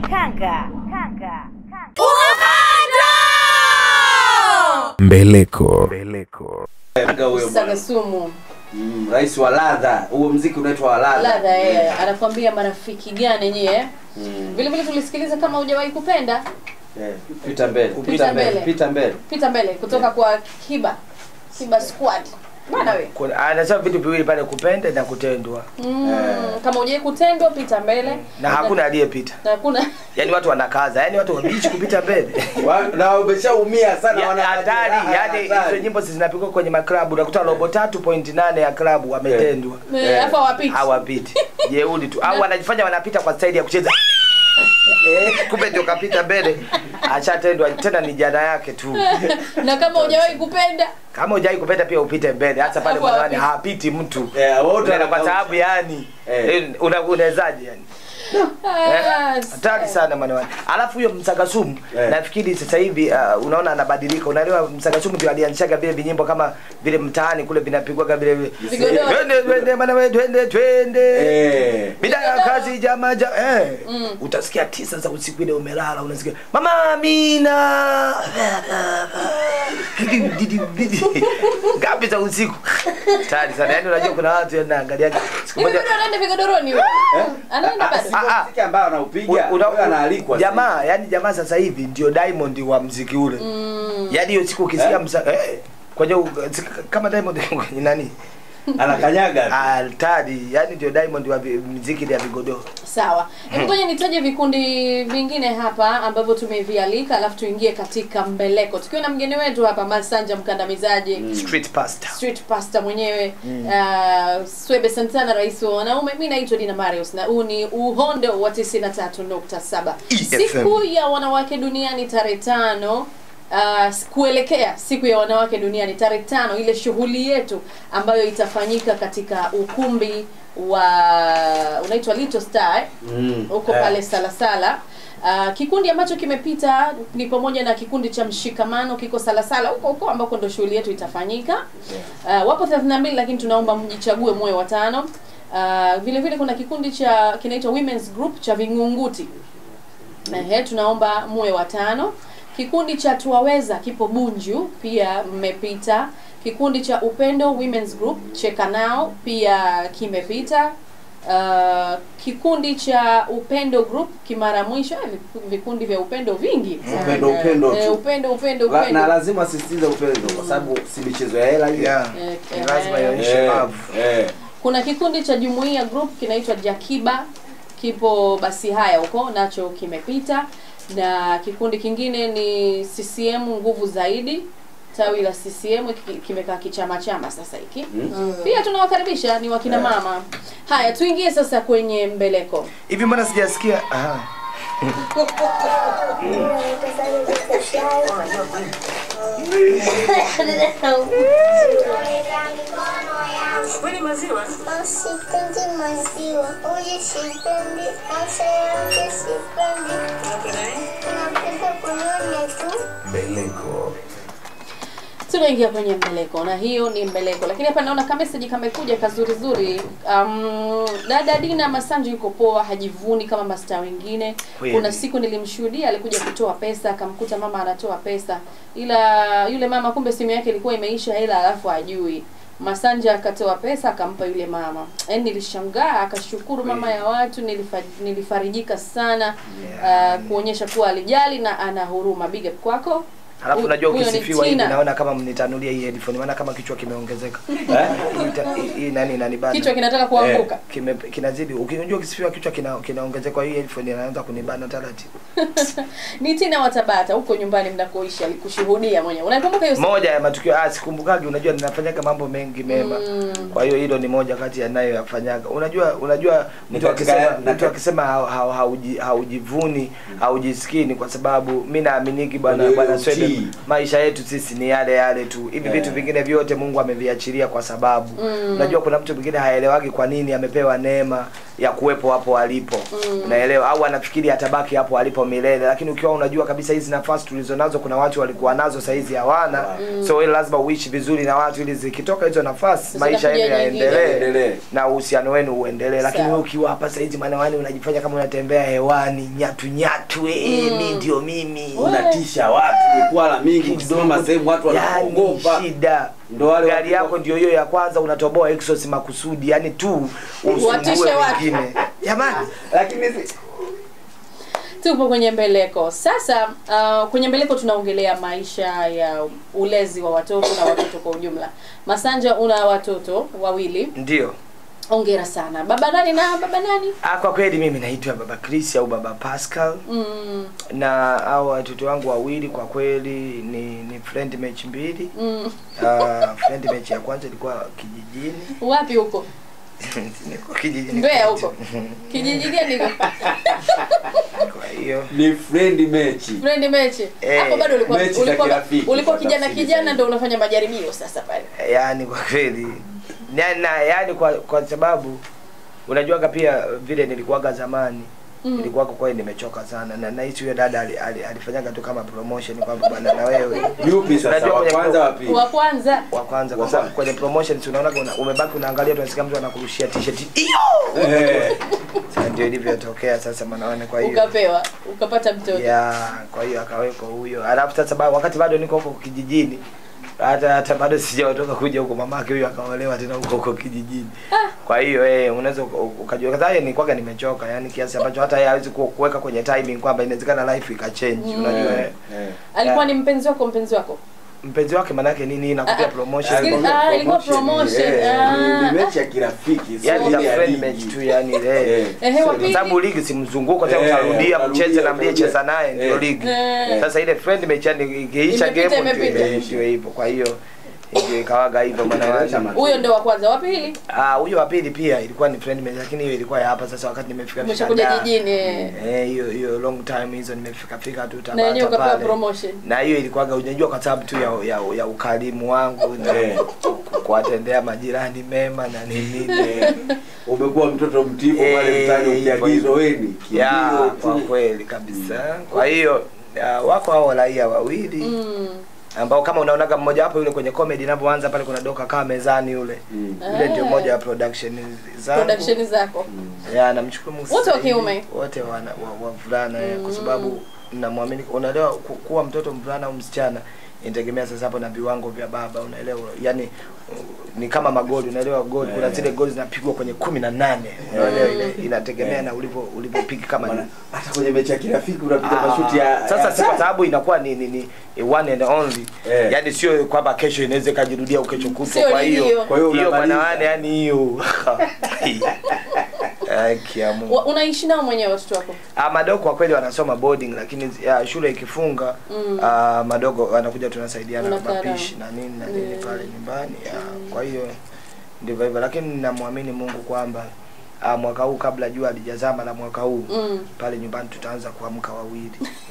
Mbeleko. Kanga huyo Saga bwana. sumu. Mm, rais wa ladha. Huo mziki unaitwa wa ladha. Ladha eh, anakuambia marafiki gani nyie? Vile vile tulisikiliza kama hujawahi kupenda Eh, Pita mbele. Pita mbele. Pita mbele. pita mbele kutoka kwa Kiba Kiba Squad. bwana we Kuna- anasema vitu viwili pale kupenda na kutendwa mm, kama ujai kutendwa pita mbele na hakuna aliyepita na hakuna yaani watu wanakaza yaani watu wabichi kupita mbele na wameshaumia sana Ya- wana hatari majeraha, yaani hatari. hizo nyimbo zinapigwa kwenye maklabu unakuta robo tatu point nane ya klabu wametendwa Eh, hapo hawapiti. hawapiti jeuli tu au wanajifanya wanapita kwa staili ya kucheza Eh, kumbe ndio kapita mbele ashatendwa tena ni jana yake tu na kama hujawahi kupenda kama hujai kupenda pia upite mbele hasa pale Hapo mwanawani hawapiti. hapiti mtu Eh, wote Unaenda kwa wanageuza. sababu yani Eh. eh, una- unawezaje yani Ah, hatari sana mwanawani alafu huyo msagasumu Eh. nafikiri sasa hivi uh, unaona anabadilika unaelewa msagasumu ndio alianzishaga vile vinyimbo kama vile mtaani kule vinapigwaga vile Vigodoro. twende twende bana we twende twende Eh. bila ya kazi jama ja eh utasikia tisa za usiku ile umelala unasikia mama Amina ngapi za usiku tayari sana yani unajua kuna watu wanaangalia siku hivi moja bado anaenda vigodoroni huyo? anaenda bado Ah, ah. Muziki ambao anaupiga Una- wewe anaalikwa jamaa yani jamaa sasa hivi ndio diamond wa mziki ule yani hiyo siku ukisikia Eh? msa eh, kwenye u- kama diamond kwenye nani anakanyaga tu. altari yani ndio diamond wa vi- mziki ya vigodoro sawa hebu ngoja nitaje vikundi vingine hapa ambavyo tumevialika alafu tuingie katika mbeleko tukiwa na mgeni wetu hapa masanja mkandamizaji street pastor street pastor mwenyewe uh, swebe santana rais wa wanaume mi naitwa dina marius na huu ni uhondo wa 93.7 EFM. siku ya wanawake duniani tarehe tano Uh, kuelekea siku ya wanawake duniani tarehe tano ile shughuli yetu ambayo itafanyika katika ukumbi wa unaitwa Little Star eh? Mm. huko Eh. pale Salasala. Uh, kikundi ambacho kimepita ni pamoja na kikundi cha mshikamano kiko Salasala huko huko ambako ndo shughuli yetu itafanyika. Uh, wapo 32 lakini tunaomba mjichague moyo watano. Uh, vile vile kuna kikundi cha kinaitwa Women's Group cha Vingunguti. Ehe, tunaomba muwe watano. Kikundi cha Tuwaweza kipo Bunju, pia mmepita. Kikundi cha Upendo Women's Group Cheka Nao pia kimepita. Uh, kikundi cha Upendo Group Kimara Mwisho, eh, viku- vikundi vya upendo vingi. Upendo, upendo Eh, tu. upendo upendo La- na upendo. lazima asisitize upendo kwa sababu si michezo ya hela hiyo yeah. Eh, Ni eh, lazima eh. ionyeshe Eh, love eh. Kuna kikundi cha Jumuiya Group kinaitwa Jakiba kipo basi haya huko nacho kimepita, na kikundi kingine ni CCM nguvu zaidi tawi la CCM ki- kimekaa kichama chama sasa hiki Mm. pia tunawakaribisha ni wakina mama. Haya, tuingie sasa kwenye mbeleko. hivi mbona sijasikia aha Sipendi maziwa, uji sipendi, hasa yake sipendi. Napenda kunyonya tu. Mbeleko. tunaingia kwenye mbeleko na hiyo ni mbeleko lakini hapa naona kameseji kamekuja kazuri zuri um, dada dina masanji yuko poa hajivuni kama mastaa wengine Kweli. kuna siku nilimshuhudia alikuja kutoa pesa akamkuta mama anatoa pesa ila yule mama kumbe simu yake ilikuwa imeisha hela alafu ajui Masanja akatoa pesa akampa yule mama. Yaani nilishangaa akashukuru mama ya watu nilifa, nilifarijika sana uh, kuonyesha kuwa alijali na ana huruma. Big up kwako. Alafu Hu- unajua huyo ni ukisifiwa hivi Tina. naona kama mnitanulia hii headphone maana kama kichwa kimeongezeka. Eh? Hii ta- hii- Hii nani nani bana? Kichwa kinataka kuanguka. Kime kinazidi. Ukijua ukisifiwa kichwa kina kinaongezeka hii headphone inaanza kunibana taratibu. ni Tina wa Tabata huko nyumbani mnakoishi alikushuhudia mwenyewe. Unakumbuka hiyo siku? Moja ya matukio ah sikumbukagi unajua ninafanyaga mambo mengi mema. Kwa hiyo hilo ni moja kati ya nayo yafanyaga. Unajua unajua Ni mtu katika- akisema na mtu akisema hau- hau- hauji- haujivuni haujisikii ni kwa sababu mimi naaminiki bwana Kwenye bwana utii. Swede maisha yetu sisi ni yale yale tu. Hivi Eh. vitu vingine vyote Mungu ameviachilia kwa sababu Mm. unajua kuna mtu mwingine haelewagi kwa nini amepewa neema ya kuwepo hapo alipo. Unaelewa au anafikiri atabaki hapo alipo milele lakini ukiwa unajua kabisa hizi nafasi tulizonazo kuna watu walikuwa nazo saa hizi hawana. So wewe lazima uishi vizuri na watu ili zikitoka hizo nafasi maisha yenu Zitakuja nyingine. yaendelee Endelee. na uhusiano wenu uendelee lakini Sawa. wewe ukiwa hapa saa hizi manawani unajifanya kama unatembea hewani nyatu nyatu eh Mm. mimi ndio mimi unatisha watu mikwala mingi ukisimama sehemu watu yani wanakuogopa shida ndo wale gari yako ndio hiyo ya kwanza unatoboa exhaust makusudi yani tu Watishe usumbue watu. wengine jamani lakini si- tupo kwenye mbeleko sasa uh, kwenye mbeleko tunaongelea maisha ya ulezi wa watoto na watoto kwa ujumla masanja una watoto wawili ndio ongera sana baba nani na baba nani ah, kwa kweli mimi naitwa baba Chris au baba Pascal mm, na hao watoto wangu wawili kwa kweli ni ni friend match mbili mm. uh, friend match ya kwanza ilikuwa kijijini wapi huko niko kijijini Mbeya huko kijiji gani huko kwa hiyo ni friend mechi friend mechi Eh, hapo bado ulikuwa mechi za ulikuwa, kirafiki, ulikuwa kwa kijana tafsiri kijana zaidi. ndio unafanya majaribio sasa pale yani kwa kweli na, na yani kwa kwa sababu unajuaga pia vile nilikuwaga zamani Mm. nilikuwa kwa kweli nimechoka sana na nahisi huyo dada ali- ali- alifanyaga tu kama promotion kwamba bwana na wewe yupi sasa Unajua wa kwenye kwanza pro- wa pili wa kwanza wa kwanza kwa sababu kwenye promotion si unaona una, umebaki unaangalia tunasikia mtu anakurushia t-shirt hiyo Eh. Sasa ndio ilivyotokea sasa mwanaone kwa hiyo ukapewa ukapata mtoto ya kwa hiyo akaweko huyo alafu sasa ba, wakati bado niko huko kijijini hata hata bado sijatoka kuja huko mamake huyo akaolewa tena huko huko kijijini kwa hiyo eh unaweza uka- ukajua kwanza yeye nilikuwa nimechoka yani kiasi ambacho hata yeye hawezi ku- kuweka kwenye timing kwamba inawezekana life ikachange Mm. unajua eh. alikuwa ni mpenzi wako mpenzi wako mpenzi wake manake nini inakupia promotion Sikili- ah, ilikuwa promotion ah. ni mechi ya kirafiki sio yani ile za ya friend ligi. match tu yani eh Ehe, wa kwa pili? sababu ligi si mzunguko tena Eh, utarudia utarudia, mcheze na mlie utarudia. cheza naye ndio Eh. ligi Eh. sasa ile friend match yani ikiisha Imepita, game ndio imepita. eh, ndio hivyo kwa hiyo ndio ikawaga hivyo maana wale huyo ndo wa kwanza wa pili ah huyo wa pili pia ilikuwa ni friend match lakini hiyo ilikuwa ya hapa sasa wakati nimefika fika umeshakuja da. jijini eh. eh hiyo hiyo long time hizo nimefika fika tu na yenyewe Tabata ukapewa pale promotion na hiyo ilikuwaga unajua kwa sababu tu ya, ya, ya ukarimu wangu na ku- kuwatendea majirani mema na nini umekuwa mtoto mtifu pale mtani ukiagizwa weni ya kimbio kwa tu. kweli kabisa kwa hiyo ya, wako hao raia wawili mm. ambao kama unaonaga mmoja wapo yule kwenye comedy inapoanza pale kuna doka kaa mezani yule yule ndio Ah. moja ya production zangu production zako ya namshukuru Mungu Wote wa sasa hivi, kiume? wote wana wa, wavulana mm. kwa sababu namwamini unaelewa ku- kuwa mtoto mvulana au msichana inategemea sasa hapo na viwango vya baba unaelewa yani uh, ni kama magoli unaelewa goli kuna zile goli zinapigwa kwenye kumi na nane unaelewa ile inategemea na ulivyo ulivyopiga kama ni hata kwenye mechi ya kirafiki unapiga Ah, mashuti ya sasa ya si kwa sababu inakuwa ni, ni, ni one and only Eh. yani sio kwamba kesho inaweza ikajirudia au kesho kutwa Sio kwa ligi hiyo hiyo. Kwa hiyo hiyo unamaliza. bwana wane yani hiyo Ai, kia Mungu. Wa- unaishi nao mwenyewe watoto wako Ah, madogo kwa kweli wanasoma boarding lakini ya, shule ikifunga Mm. ah, madogo wanakuja tunasaidiana na Unakaa nao. mapishi na nini na nini pale nyumbani ya, kwa hiyo ndivyo hivyo lakini namwamini Mungu kwamba ah, mwaka huu kabla jua halijazama la mwaka huu Mm. pale nyumbani tutaanza kuamka wawili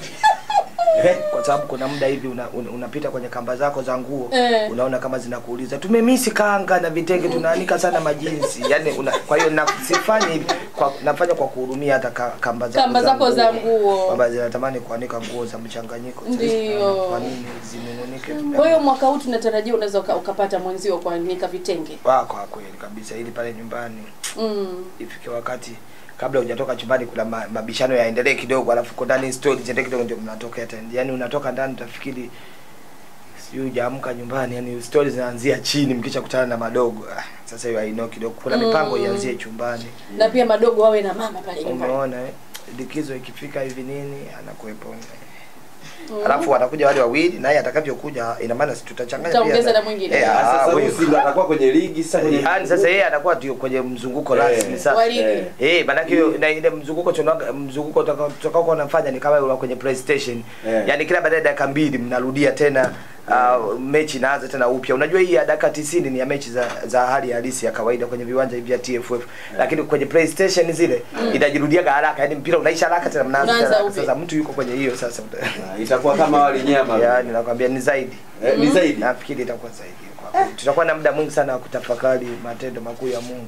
kwa sababu kuna muda hivi una, una, unapita kwenye kamba zako za nguo Eh. unaona kama zinakuuliza tumemisi kanga na vitenge tunaanika sana majinsi yani una, kwa hiyo na, sifanyi hivi kwa, nafanya kwa kuhurumia hata ka, kamba zako Kamba zako za nguo. kwamba zinatamani kuanika nguo za mchanganyiko Sasa, Ndio. kwa nini zinununike kwa hiyo mwaka huu tunatarajia unaweza uka, ukapata mwenzio kuanika vitenge Wa, kwa kweli kabisa ili pale nyumbani mm. ifike wakati kabla hujatoka chumbani kuna ma, mabishano yaendelee kidogo alafu uko ndani story ziendelee kidogo ndio mnatokea tena yani unatoka ndani utafikiri sijui hujaamka nyumbani yani story zinaanzia chini mkisha kutana na madogo ah, sasa hiyo hainao kidogo kuna Mm. mipango ianzie chumbani na pia madogo wawe na mama pale nyumbani umeona eh? likizo ikifika hivi nini anakuwepo Mm. alafu watakuja wale wawili naye atakavyokuja ina maana si tutachanganya Utaongeza na mwingine. Eh, ah, sasa huyu- huyu Simba atakuwa kwenye ligi sasa kwenye Yaani sasa yeye anakuwa ndio kwenye mzunguko Eh. rasmi sasa. Wa ligi. Eh, eh maanake hiyo na ile mzunguko tunaga mzunguko utakao utakao kuwa unafanya ni kama ule kwenye PlayStation. Eh. Yaani kila baada ya dakika mbili mnarudia tena uh, mechi inaanza tena upya. Unajua hii ya dakika 90 ni ya mechi za za hali halisi ya kawaida kwenye viwanja hivi vya TFF. Lakini kwenye PlayStation zile inajirudiaga haraka. Yaani mpira unaisha haraka tena mnaanza Unaanza tena. upya. Sasa mtu yuko kwenye hiyo sasa. Ah, itakuwa kama wali nyama Yaani nakwambia ni zaidi. Eh, ni zaidi Nafikiri itakuwa zaidi kwa kweli. Tutakuwa na muda mwingi sana wa kutafakari matendo makuu ya Mungu.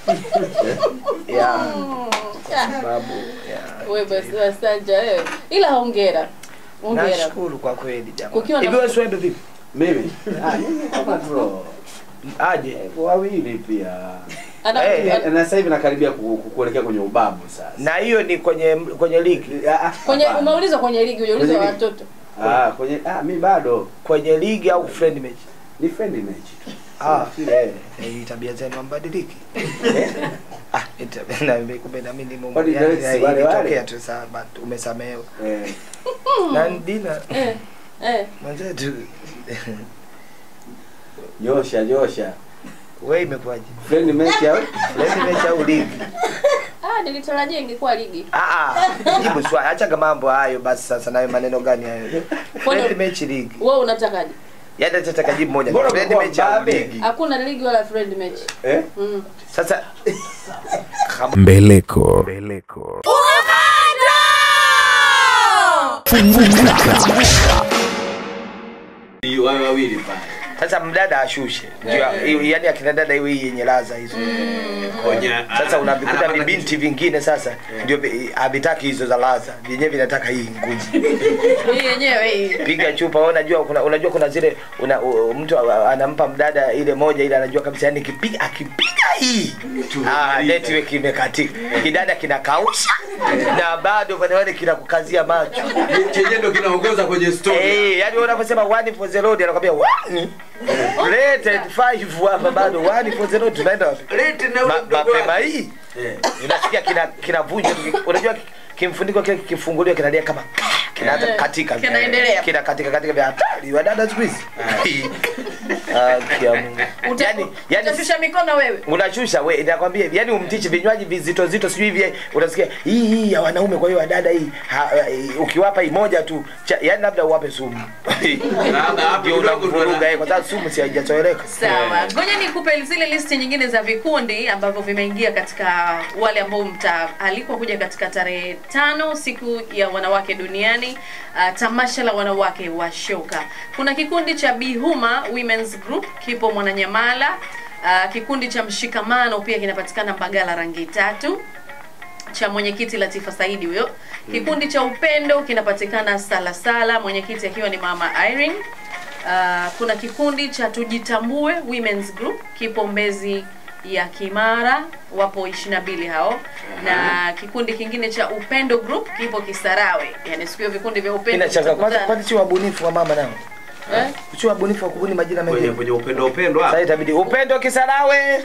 yeah. Kwa sababu yeah. wewe basi wasanja wewe ila hongera hongera Nashukuru kwa kweli Kukiwa jamaa. na- Hivi wewe Swebe vipi? mimi ah mimi kama draw Aje. Eh, wawili pia Ana- Eh, ana- na sasa hivi nakaribia ku- ku- kuelekea kwenye ubabu sasa Na hiyo ni kwenye kwenye ligi. Ah, ah, kwenye hapana. umeulizwa kwenye ligi hujaulizwa Kwenye ligi. watoto ah kwenye ah mimi bado Kwenye ligi au friend match? ni friendly match tu Ah, eh eh, tabia zenu mbadiliki. ah, umeniita na mimi- kumbe na mimi nimo Kwani yani, Grace wale wale? ilitokea tu saa but umesamehewa Eh. na Dina Eh, eh. mwenzetu Nyosha, nyosha. wewe imekuwaje Friend mechi au? Friend mechi au ligi Ah, nilitarajia ingekuwa ligi. Ah, ah, jibu swali, acha mambo hayo basi. Sasa nayo maneno gani hayo? Kwani- Friend match league, Wewe unatakaje? yaani atataka jibu moja. Mbona Friend umekuwa match au mbabe? league? Hakuna ligi wala friend match. Eh? Mm. Sasa Mbeleko. Mbeleko. Ni wao wawili pale. sasa mdada ashushe, ndio yaani akina dada iwe hii yenye laza hizo. Konya. Sasa unavikuta Anapata vibinti vingine sasa ndio vi- havitaki hizo za laza, vyenyewe vinataka hii ngumu. Hii yenyewe hii. Piga chupa, wewe unajua kuna unajua kuna zile una, u, mtu a- anampa mdada ile moja ile anajua kabisa yani kipiga akipiga hii ah network imekatika. Kidada kinakausha na bado kwa wale kinakukazia macho. Chenye ndo kinaongoza kwenye story. Eh, yani wewe unaposema one for the road anakwambia one rated five hapa bado one for the road tunaenda wapi? Lete na ule Ma- mdogo mapema wake. hii Eh. unasikia kina kinavunja unajua kimfuniko kile kifunguliwa kinalia kama kinaanza Eh, katika kinaendelea. kina katika katika vya hatari wadada siku hizi ah kia Mungu Uta- yani yani Utashusha mikono wewe. unashusha we nakwambia hivi yani umtichi vinywaji vizito zito sijui hivi unasikia hii hii ya wanaume kwa hiyo wadada hii ha, eh, ukiwapa hii moja tu cha, yani labda uwape sumu Labda hapo ndio kidogo ndo unamvuruga na- eh, kwa sababu sumu si haijazoeleka Sawa, ngoja nikupe zile listi nyingine za vikundi ambavyo vimeingia katika wale ambao mtaalikwa kuja katika tarehe tano siku ya wanawake duniani, uh, tamasha la wanawake wa shoka. Kuna kikundi cha Bihuma Women's Group kipo Mwananyamala. Uh, kikundi cha Mshikamano pia kinapatikana Mbagala rangi tatu cha mwenyekiti Latifa Saidi huyo. Kikundi cha Upendo kinapatikana Salasala, mwenyekiti akiwa ni Mama Irene. Uh, kuna kikundi cha Tujitambue Women's Group kipo Mbezi ya Kimara, wapo 22 hao na kikundi kingine cha Upendo Group kipo Kisarawe. Yani siku hiyo vikundi vya upendo inachanga kwanza vitakutana. kwanza si wabunifu wa mama nao Eh? si wabunifu wa kubuni majina Kwenye mengine kwenye upendo upendo sasa hapa. itabidi upendo Kisarawe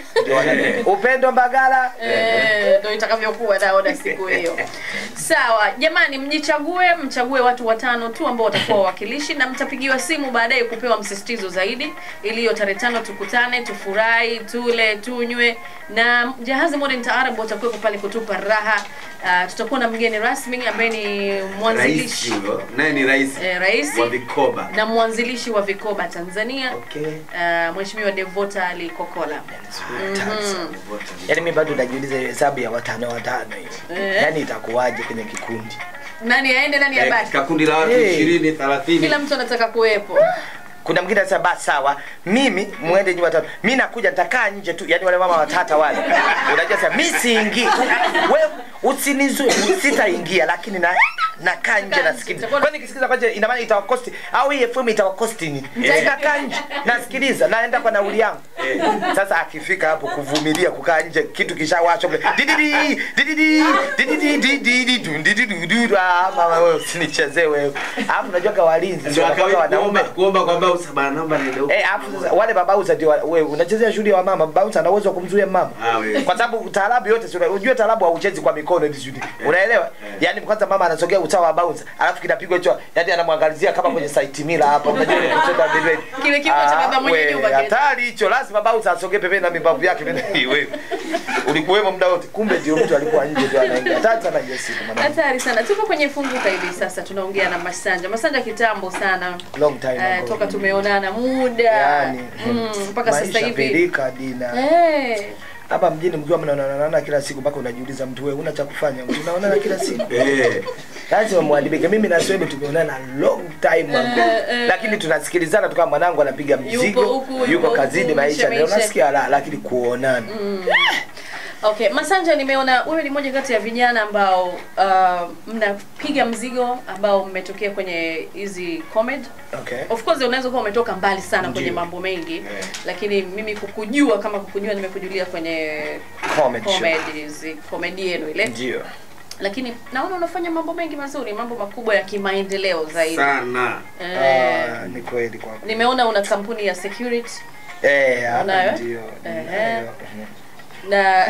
upendo Mbagala Eh, ndo itakavyokuwa naona siku hiyo. Sawa, jamani, mjichague, mchague watu watano tu ambao watakuwa wawakilishi na mtapigiwa simu baadaye kupewa msisitizo zaidi, ili hiyo tarehe tano tukutane, tufurahi, tule, tunywe na Jahazi Modern Taarab watakuwepo pale kutupa raha. Uh, tutakuwa na mgeni rasmi ambaye ni Rais mwanzilishi huyo. Naye ni rais eh, rais wa vikoba. na mwanzilishi wa Vikoba Tanzania okay uh, Mheshimiwa Devota Ali Kokola. Mhm. yaani mimi bado najiuliza hiyo hesabu ya watano watano hiyo Eh. yaani itakuwaje kwenye kikundi Nani aende nani Eh, abaki? katika kundi la watu Eh. 20 30. Kila mtu anataka kuwepo. kuna mwingine anasema basi sawa mimi muende nyinyi watatu mimi nakuja nitakaa nje tu yani wale mama watata wale unajua sasa mimi siingii wewe usinizu sitaingia lakini na nakaa nje nasikiliza kwani nikisikiliza kwaje ina maana itawakosti au hii FM itawakosti nini nitakaa nje nasikiliza naenda kwa nauli yangu sasa akifika hapo kuvumilia kukaa nje kitu kishawashwa kule dididi dididi dididi dididi dundidi dudu ah mama wewe usinichezee wewe alafu unajua kwa walinzi Ndio wanakuwa akawa wanaume kuomba kuomba kwamba usabana namba ni leo. Eh, hapo sasa wale babauza ndio wewe unachezea shughuli ya mama, babauza ana uwezo wa kumzuia mama. Ah, wewe. Kwa sababu taarabu yote si una- unajua taarabu hauchezi kwa mikono hivi shughuli. Unaelewa? Yaani kwanza mama anasogea usawa wa bounce, alafu kinapigwa hicho, yaani anamwangalizia kama kwenye site mila hapa. Unajua ile kucheza bedway. Kile kipo cha baba mwenye nyumba kile. Hatari hicho, lazima bounce asogee pembeni na mibavu yake pembeni. Wewe. Ulikuwemo muda wote. Kumbe ndio mtu alikuwa nje ndio anaingia. Hatari sana hiyo siku mwanangu. Hatari sana. Tuko kwenye funguka hivi sasa, tunaongea na Masanja. Masanja kitambo sana. Long time Eh, ago. toka tumeonana muda Yaani, mm, mpaka sasa maisha hivi pelika dina. eh, hapa mjini mkiwa mnaonana kila siku mpaka unajiuliza mtu wewe una cha kufanya mtu unaonana kila siku Eh. lazima mwadibike mimi na Swebe tumeonana long time ago Eh, eh, lakini tunasikilizana tu kama mwanangu anapiga mzigo huku, yupo yuko huku, kazini maisha maisha, maisha. unasikia la lakini kuonana Okay, Masanja, nimeona wewe ni moja kati ya vijana ambao uh, mnapiga mzigo ambao mmetokea kwenye hizi comedy. okay Of course unaweza kuwa umetoka mbali sana kwenye Ndiyo. mambo mengi lakini mimi kukujua kama kukujua nimekujulia kwenye Comedy show. comedies, comedy yenu ile. ndio Lakini naona unafanya mambo mengi mazuri, mambo makubwa ya kimaendeleo zaidi. Sana. Eh, Ah, ni kweli kwa nimeona una kampuni ya security. eh hapa Unayo? ndio Ehe. ninayo. na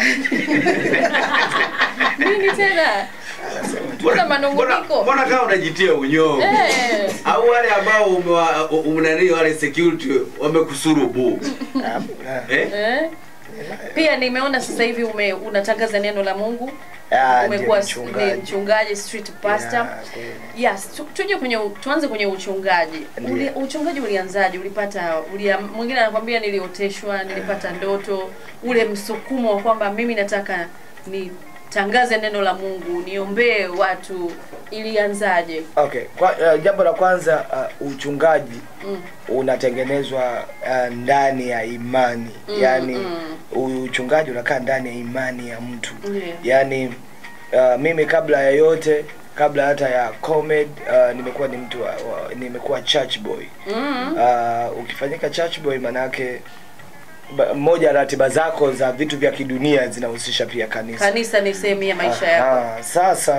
nini tena mbona manunguniko mbona kama unajitia unyongo Eh. au wale ambao umewa- umnani wale security wamekusurubu eh? Eh? pia nimeona sasa hivi ume, unatangaza neno la mungu Ah, umekuwa ndiyo, s- mchungaji. ni mchungaji street pastor yes tu, tuje kwenye u- tuanze kwenye uchungaji Ndiyo. Uli, uchungaji ulianzaje ulipata ulia, mwingine anakwambia nilioteshwa nilipata ndoto ule msukumo wa kwamba mimi nataka nitangaze neno la mungu niombee watu ilianzaje okay kwa, uh, jambo la kwanza uh, uchungaji mm. unatengenezwa uh, ndani ya imani Mm, yaani mm. uchungaji unakaa ndani ya imani ya mtu Yeah. yaani uh, mimi kabla ya yote kabla hata ya comed uh, nimekuwa ni mtu wa, wa, nimekuwa church boy Mm. uh, ukifanyika church boy manake ba- moja ya ratiba zako za vitu vya kidunia zinahusisha pia kanisa kanisa ni sehemu ya maisha yako Aha, sasa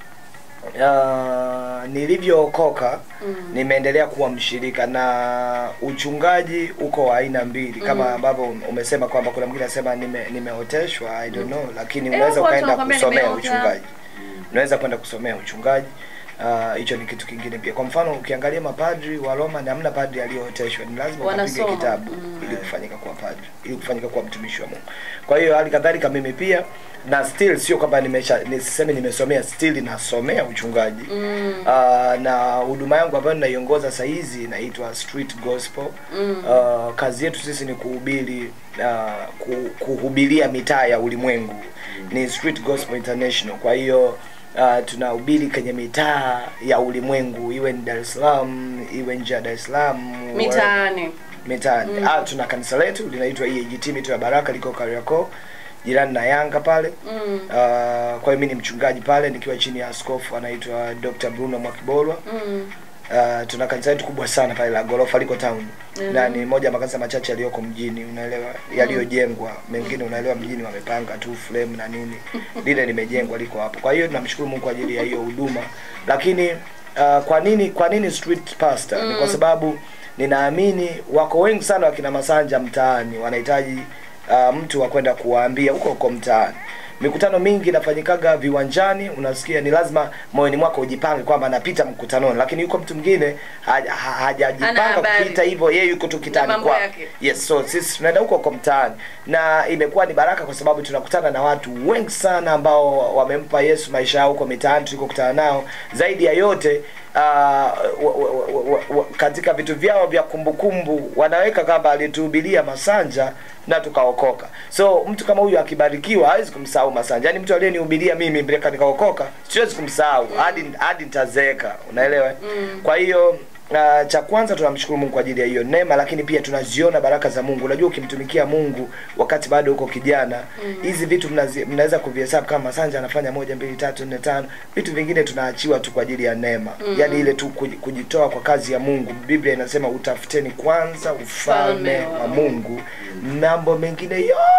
uh, nilivyookoka Mm. nimeendelea kuwa mshirika na uchungaji uko wa aina mbili kama Mm. ambavyo umesema kwamba kuna mwingine anasema nime, nimeoteshwa i don't know lakini Eh, unaweza watu ukaenda wanakwambia kusomea nimeota. uchungaji unaweza kwenda kusomea uchungaji Ah, hicho ni kitu kingine pia kwa mfano ukiangalia mapadri wa roma ni hamna padri aliyooteshwa ni lazima ukapige Wanasoma. kitabu ili kufanyika kuwa padri ili kufanyika kuwa mtumishi wa mungu kwa hiyo hali kadhalika mimi pia na still sio kwamba nimesha nisiseme nimesomea still nasomea uchungaji Mm. uh, na huduma yangu ambayo ninaiongoza saa hizi inaitwa street gospel Mm. uh, kazi yetu sisi ni kuhubiri uh, ku, kuhubiria mitaa ya ulimwengu ni street gospel international kwa hiyo uh, tunahubiri kwenye mitaa ya ulimwengu iwe ni dar es salaam iwe nje ya dar es salaam mitaani mitaani Mm. ah, tuna kanisa letu linaitwa EAGT mito ya baraka liko kariakoo jirani na yanga pale Mm. uh, kwa hiyo mi ni mchungaji pale nikiwa chini ya askofu anaitwa dr bruno mwakibolwa Mm. uh, tuna kanisa letu kubwa sana pale la gorofa liko town Mhm. na ni moja ya makanisa machache yaliyoko mjini unaelewa yaliyojengwa mengine unaelewa mjini wamepanga tu frame na nini lile limejengwa liko hapo kwa hiyo tunamshukuru mungu kwa ajili ya hiyo huduma lakini uh, kwa nini kwa nini street pastor ni kwa Mm. sababu ninaamini wako wengi sana wakina masanja mtaani wanahitaji uh, mtu wa kwenda kuwaambia huko huko mtaani mikutano mingi inafanyikaga viwanjani unasikia ni lazima moyoni mwako ujipange kwamba napita mkutanoni lakini yuko mtu mwingine haja- ha- Hana hajajipanga habari. kupita hivyo yeye yuko tu Na kitani mambo kwa yake. yes so sisi tunaenda huko huko mtaani na imekuwa ni baraka kwa sababu tunakutana na watu wengi sana ambao wamempa yesu maisha yao huko mitaani tulikokutana nao zaidi ya yote uh, wa, wa, wa, wa, wa, katika vitu vyao vya kumbukumbu wanaweka kwamba alituhubiria masanja na tukaokoka so mtu kama huyu akibarikiwa hawezi kumsahau masanja yaani mtu aliyenihubiria mimi mpaka nikaokoka siwezi kumsahau hadi hadi nitazeeka unaelewa Mm. kwa hiyo Uh, cha kwanza tunamshukuru Mungu kwa ajili ya hiyo neema, lakini pia tunaziona baraka za Mungu. Unajua, ukimtumikia Mungu wakati bado uko kijana, Mm. hizi vitu mnazi- mnaweza kuvihesabu kama Masanja anafanya moja, mbili, tatu, nne, tano. Vitu vingine tunaachiwa tu kwa ajili ya neema, Mm. yaani ile tu kuji- kujitoa kwa kazi ya Mungu. Biblia inasema utafuteni kwanza ufalme Ufalme wa wa Mungu, mambo mengine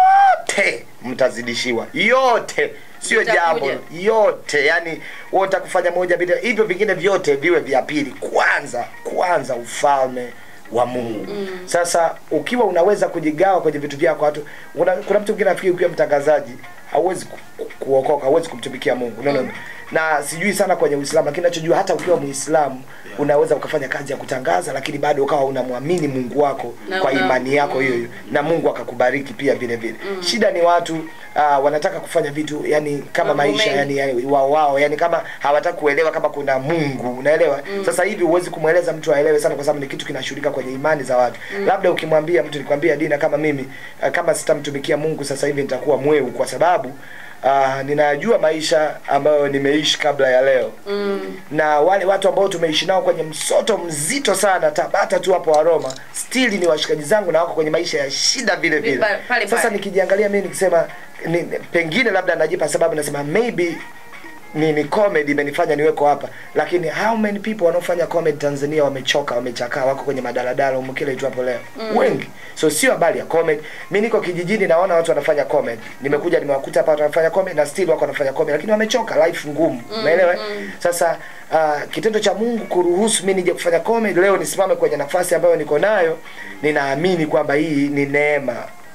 yote mtazidishiwa, yote sio Itakuja. jambo yote yani wewe utakufanya moja bila hivyo vingine vyote viwe vya pili kwanza kwanza ufalme wa mungu Mm. sasa ukiwa unaweza kujigawa kwenye vitu vyako watu una, kuna mtu mwingine nafikiri ukiwa mtangazaji hauwezi ku, ku, kuokoka hauwezi kumtumikia mungu no, no, no. na sijui sana kwenye uislamu lakini nachojua hata ukiwa muislamu unaweza ukafanya kazi ya kutangaza lakini bado ukawa unamwamini mungu wako Na kwa una- imani yako mm. hiyo hiyo na mungu akakubariki pia vile vile Mm. shida ni watu uh, wanataka kufanya vitu yani kama Mambo maisha mengi. yani, yani wao wao yani kama hawataki kuelewa kama kuna mungu unaelewa Mm. sasa hivi huwezi kumweleza mtu aelewe sana kwa sababu ni kitu kinashughulika kwenye imani za watu Mm. labda ukimwambia mtu nikwambia dina kama mimi uh, kama sitamtumikia mungu sasa hivi nitakuwa mweu kwa sababu uh, ninajua maisha ambayo nimeishi kabla ya leo Mm. na wale watu ambao tumeishi nao kwenye msoto mzito sana tabata tu hapo waroma stili ni washikaji zangu na wako kwenye maisha ya shida vile vile Pa- pale sasa pale. nikijiangalia mimi nikisema ni, pengine labda najipa sababu nasema maybe ni, ni comedy imenifanya niweko hapa lakini how many people wanaofanya comedy tanzania wamechoka wamechakaa wako kwenye madaladala humu kile tu hapo leo Mm. wengi so sio habari ya comedy mi niko kijijini naona watu wanafanya comedy nimekuja nimewakuta hapa watu wanafanya comedy na still wako wanafanya comedy lakini wamechoka life ngumu Mm, umeelewa mm. sasa uh, kitendo cha mungu kuruhusu mi nije kufanya comedy leo nisimame kwenye nafasi ambayo niko nayo ninaamini kwamba hii ni neema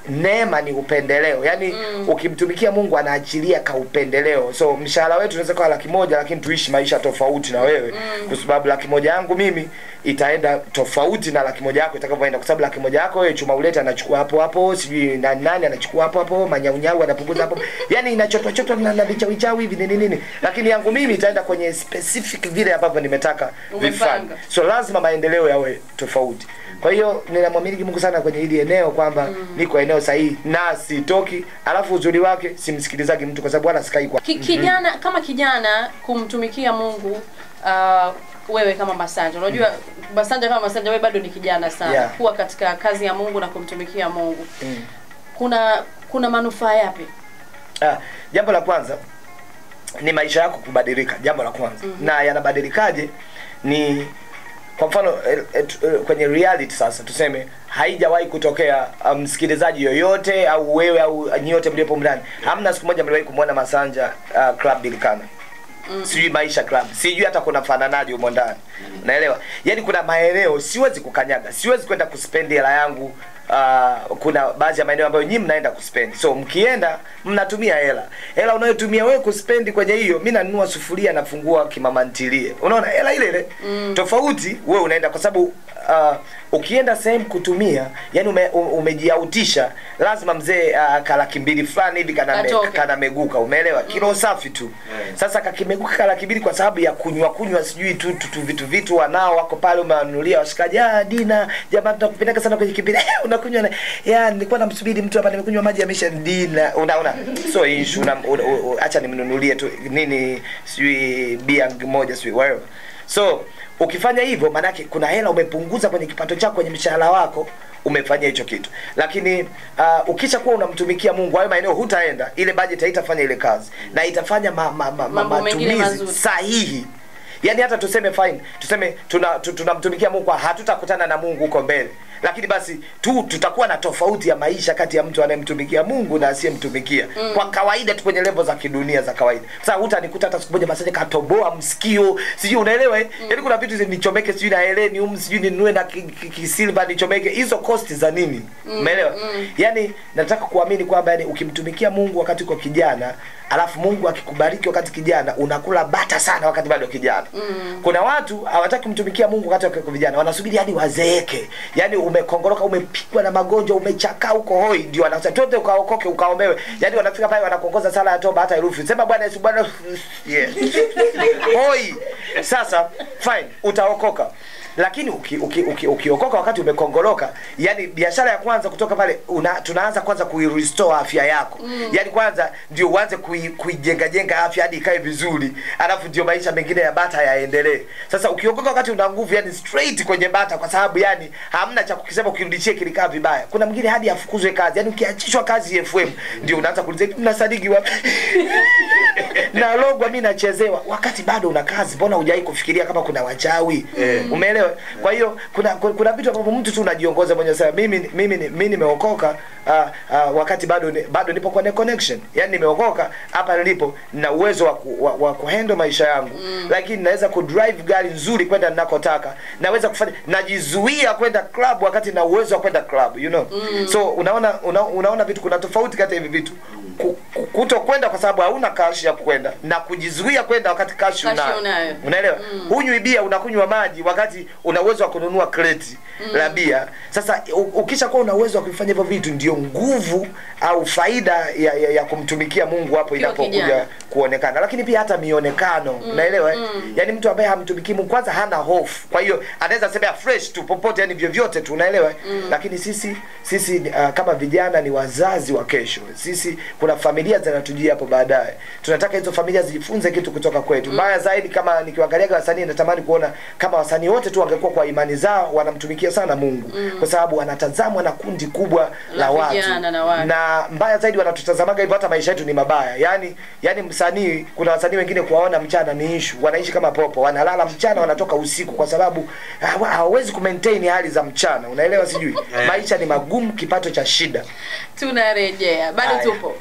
neema ni upendeleo yaani ukimtumikia mungu anaachilia ka upendeleo so mshahara wetu unaweza kuwa laki moja lakini tuishi maisha tofauti na wewe kwa sababu laki moja yangu mimi itaenda tofauti na laki moja yako itakavyoenda kwa sababu laki moja yako wewe chuma ulete anachukua hapo hapo sijui nani nani anachukua hapo hapo manyaunyau anapunguza hapo yani inachotwa chotwa na, na vichawichawi hivi nini nini lakini yangu mimi itaenda kwenye specific vile ambavyo nimetaka vifanye Umepanga. so lazima maendeleo yawe tofauti kwa hiyo ninamwamini mungu sana kwenye hili eneo kwamba niko eneo sahihi na sitoki alafu uzuri wake simsikilizaji mtu kwa sababu wala sikai kwa Ki, kijana kama kijana kumtumikia Mungu uh, wewe kama Masanja unajua Masanja kama Masanja wewe bado ni kijana sana Yeah. kuwa katika kazi ya Mungu na kumtumikia Mungu Mm. kuna kuna manufaa yapi Ah, jambo la kwanza ni maisha yako kubadilika jambo la kwanza Mhm. na yanabadilikaje ni kwa mfano eh, eh, tu- eh, kwenye reality sasa tuseme haijawahi kutokea ah, msikilizaji yoyote au wewe au nyote mliopo ndani hamna siku moja mliwahi kumwona masanja uh, club bilikana Mm. sijui maisha club sijui hata kuna fananaji humo ndani unaelewa yaani kuna maeneo siwezi kukanyaga siwezi kwenda kuspendi hela yangu Uh, kuna baadhi ya maeneo ambayo nyinyi mnaenda kuspendi so mkienda mnatumia hela hela unayotumia wewe kuspendi kwenye hiyo mi nanunua sufuria nafungua kimamantilie unaona hela ile ile Mm. tofauti wewe unaenda kwa sababu uh, ukienda sehemu kutumia yani ume, u- umejiautisha lazima mzee uh, kalaki mbili fulani hivi kana, me, Atoke. kana meguka umeelewa kilo safi tu sasa kakimeguka kalaki mbili kwa sababu ya kunywa kunywa sijui tu, tu, tu vitu vitu wanao wako pale umewanunulia washikaji ah dina jamaa tunakupendeka sana kwenye kipindi eh, unakunywa na ya nilikuwa namsubiri mtu hapa nimekunywa maji yamesha dina unaona so issue una, una, una, acha nimnunulie tu nini sijui bia moja sijui whatever so ukifanya hivyo maanake kuna hela umepunguza kwenye kipato chako kwenye mshahara wako umefanya hicho kitu lakini uh, ukisha kuwa unamtumikia mungu hayo maeneo hutaenda ile budget haitafanya ile kazi na itafanya ma, ma, ma, ma, Mambo mengine matumizi mazuri. sahihi yaani hata tuseme fine tuseme tuna- tu- tunamtumikia mungu hatutakutana na mungu huko mbele lakini basi tu tutakuwa na tofauti ya maisha kati ya mtu anayemtumikia mungu na asiyemtumikia Mm. kwa kawaida tu kwenye levo za kidunia za kawaida sasa hutanikuta hata siku moja masaje katoboa msikio sijui unaelewa eh? yaani kuna vitu zi- nichomeke sijui na heleni um sijui ninunue na kisilva ki, ki kisilver nichomeke hizo costi za nini Mm, umeelewa mm. yani nataka kuamini kwamba yani ukimtumikia mungu wakati uko kijana alafu mungu akikubariki wakati kijana unakula bata sana wakati bado kijana Mm. kuna watu hawataki kumtumikia mungu wakati wako vijana wanasubiri hadi wazeeke yaani umekongoroka umepigwa na magonjwa umechakaa huko hoi ndio wanasema twende ukaokoke ukaombewe yaani wanafika pale wanakuongoza sala ya toba hata herufi sema bwana yesu bwana yeah. hoi sasa fine utaokoka lakini ukiokoka uki, uki, ukiokoka wakati umekongoroka yani biashara ya kwanza kutoka pale una, tunaanza kwanza kuirestore afya yako Mm. yani kwanza ndio uanze kui- kuijenga jenga afya hadi ikae vizuri alafu ndio maisha mengine ya bata yaendelee sasa ukiokoka wakati una nguvu yani straight kwenye bata kwa sababu yani hamna cha kukisema ukirudishie kilikaa vibaya kuna mwingine hadi afukuzwe kazi yani ukiachishwa kazi fm ndio unaanza kuuliza "Hivi mnasadiki wapi nalogwa mi nachezewa wakati bado una kazi mbona hujawai kufikiria kama kuna wachawi Eh. umeelewa kwa hiyo kuna kuna kuna vitu ambavyo mtu tu unajiongoza mwenyewe sasa mimi mimi mimi nimeokoka uh, uh, wakati bado ni, bado nipo kwenye connection yani nimeokoka hapa nilipo na uwezo wa, ku, wa, wa kuhandle maisha yangu mm. lakini naweza kudrive gari nzuri kwenda ninakotaka naweza kufanya najizuia kwenda club wakati na uwezo wa kwenda club you know Mm. so unaona una, unaona vitu kuna tofauti kati ya hivi vitu Ku- ku- kuto kwenda kwa sababu hauna kashi ya kwenda na kujizuia kwenda wakati kashi Kashi unayo unayo. unaelewa Mm. hunywi bia unakunywa maji wakati una uwezo wa kununua kreti Mm. la bia sasa u- ukisha kuwa una uwezo wa kufanya hivyo vitu ndio nguvu au faida ya, ya, ya kumtumikia mungu hapo Ukiwa inapokuja kijana. kuonekana lakini pia hata mionekano Mm, unaelewa eh? mm. yaani mtu ambaye hamtumikii mungu kwanza hana hofu kwa hiyo anaweza semea fresh tu popote yani vyovyote tu unaelewa eh? Mm. lakini sisi sisi uh, kama vijana ni wazazi wa kesho sisi kuna familia zinatujia hapo baadaye tunataka hizo familia zijifunze kitu kutoka kwetu mbaya zaidi kama nikiwangaliaga wasanii natamani kuona kama wasanii wote tu wangekuwa kwa imani zao wanamtumikia sana mungu Mm. kwa sababu wanatazamwa na kundi kubwa la, La watu vijana na watu. na mbaya zaidi wanatutazamaga hivyo hata maisha yetu ni mabaya yani yani msanii kuna wasanii wengine kuwaona mchana ni ishu wanaishi kama popo wanalala mchana wanatoka usiku kwa sababu hawa- hawawezi kumaintain hali za mchana unaelewa sijui Eh. maisha ni magumu kipato cha shida tunarejea bado Haya. tupo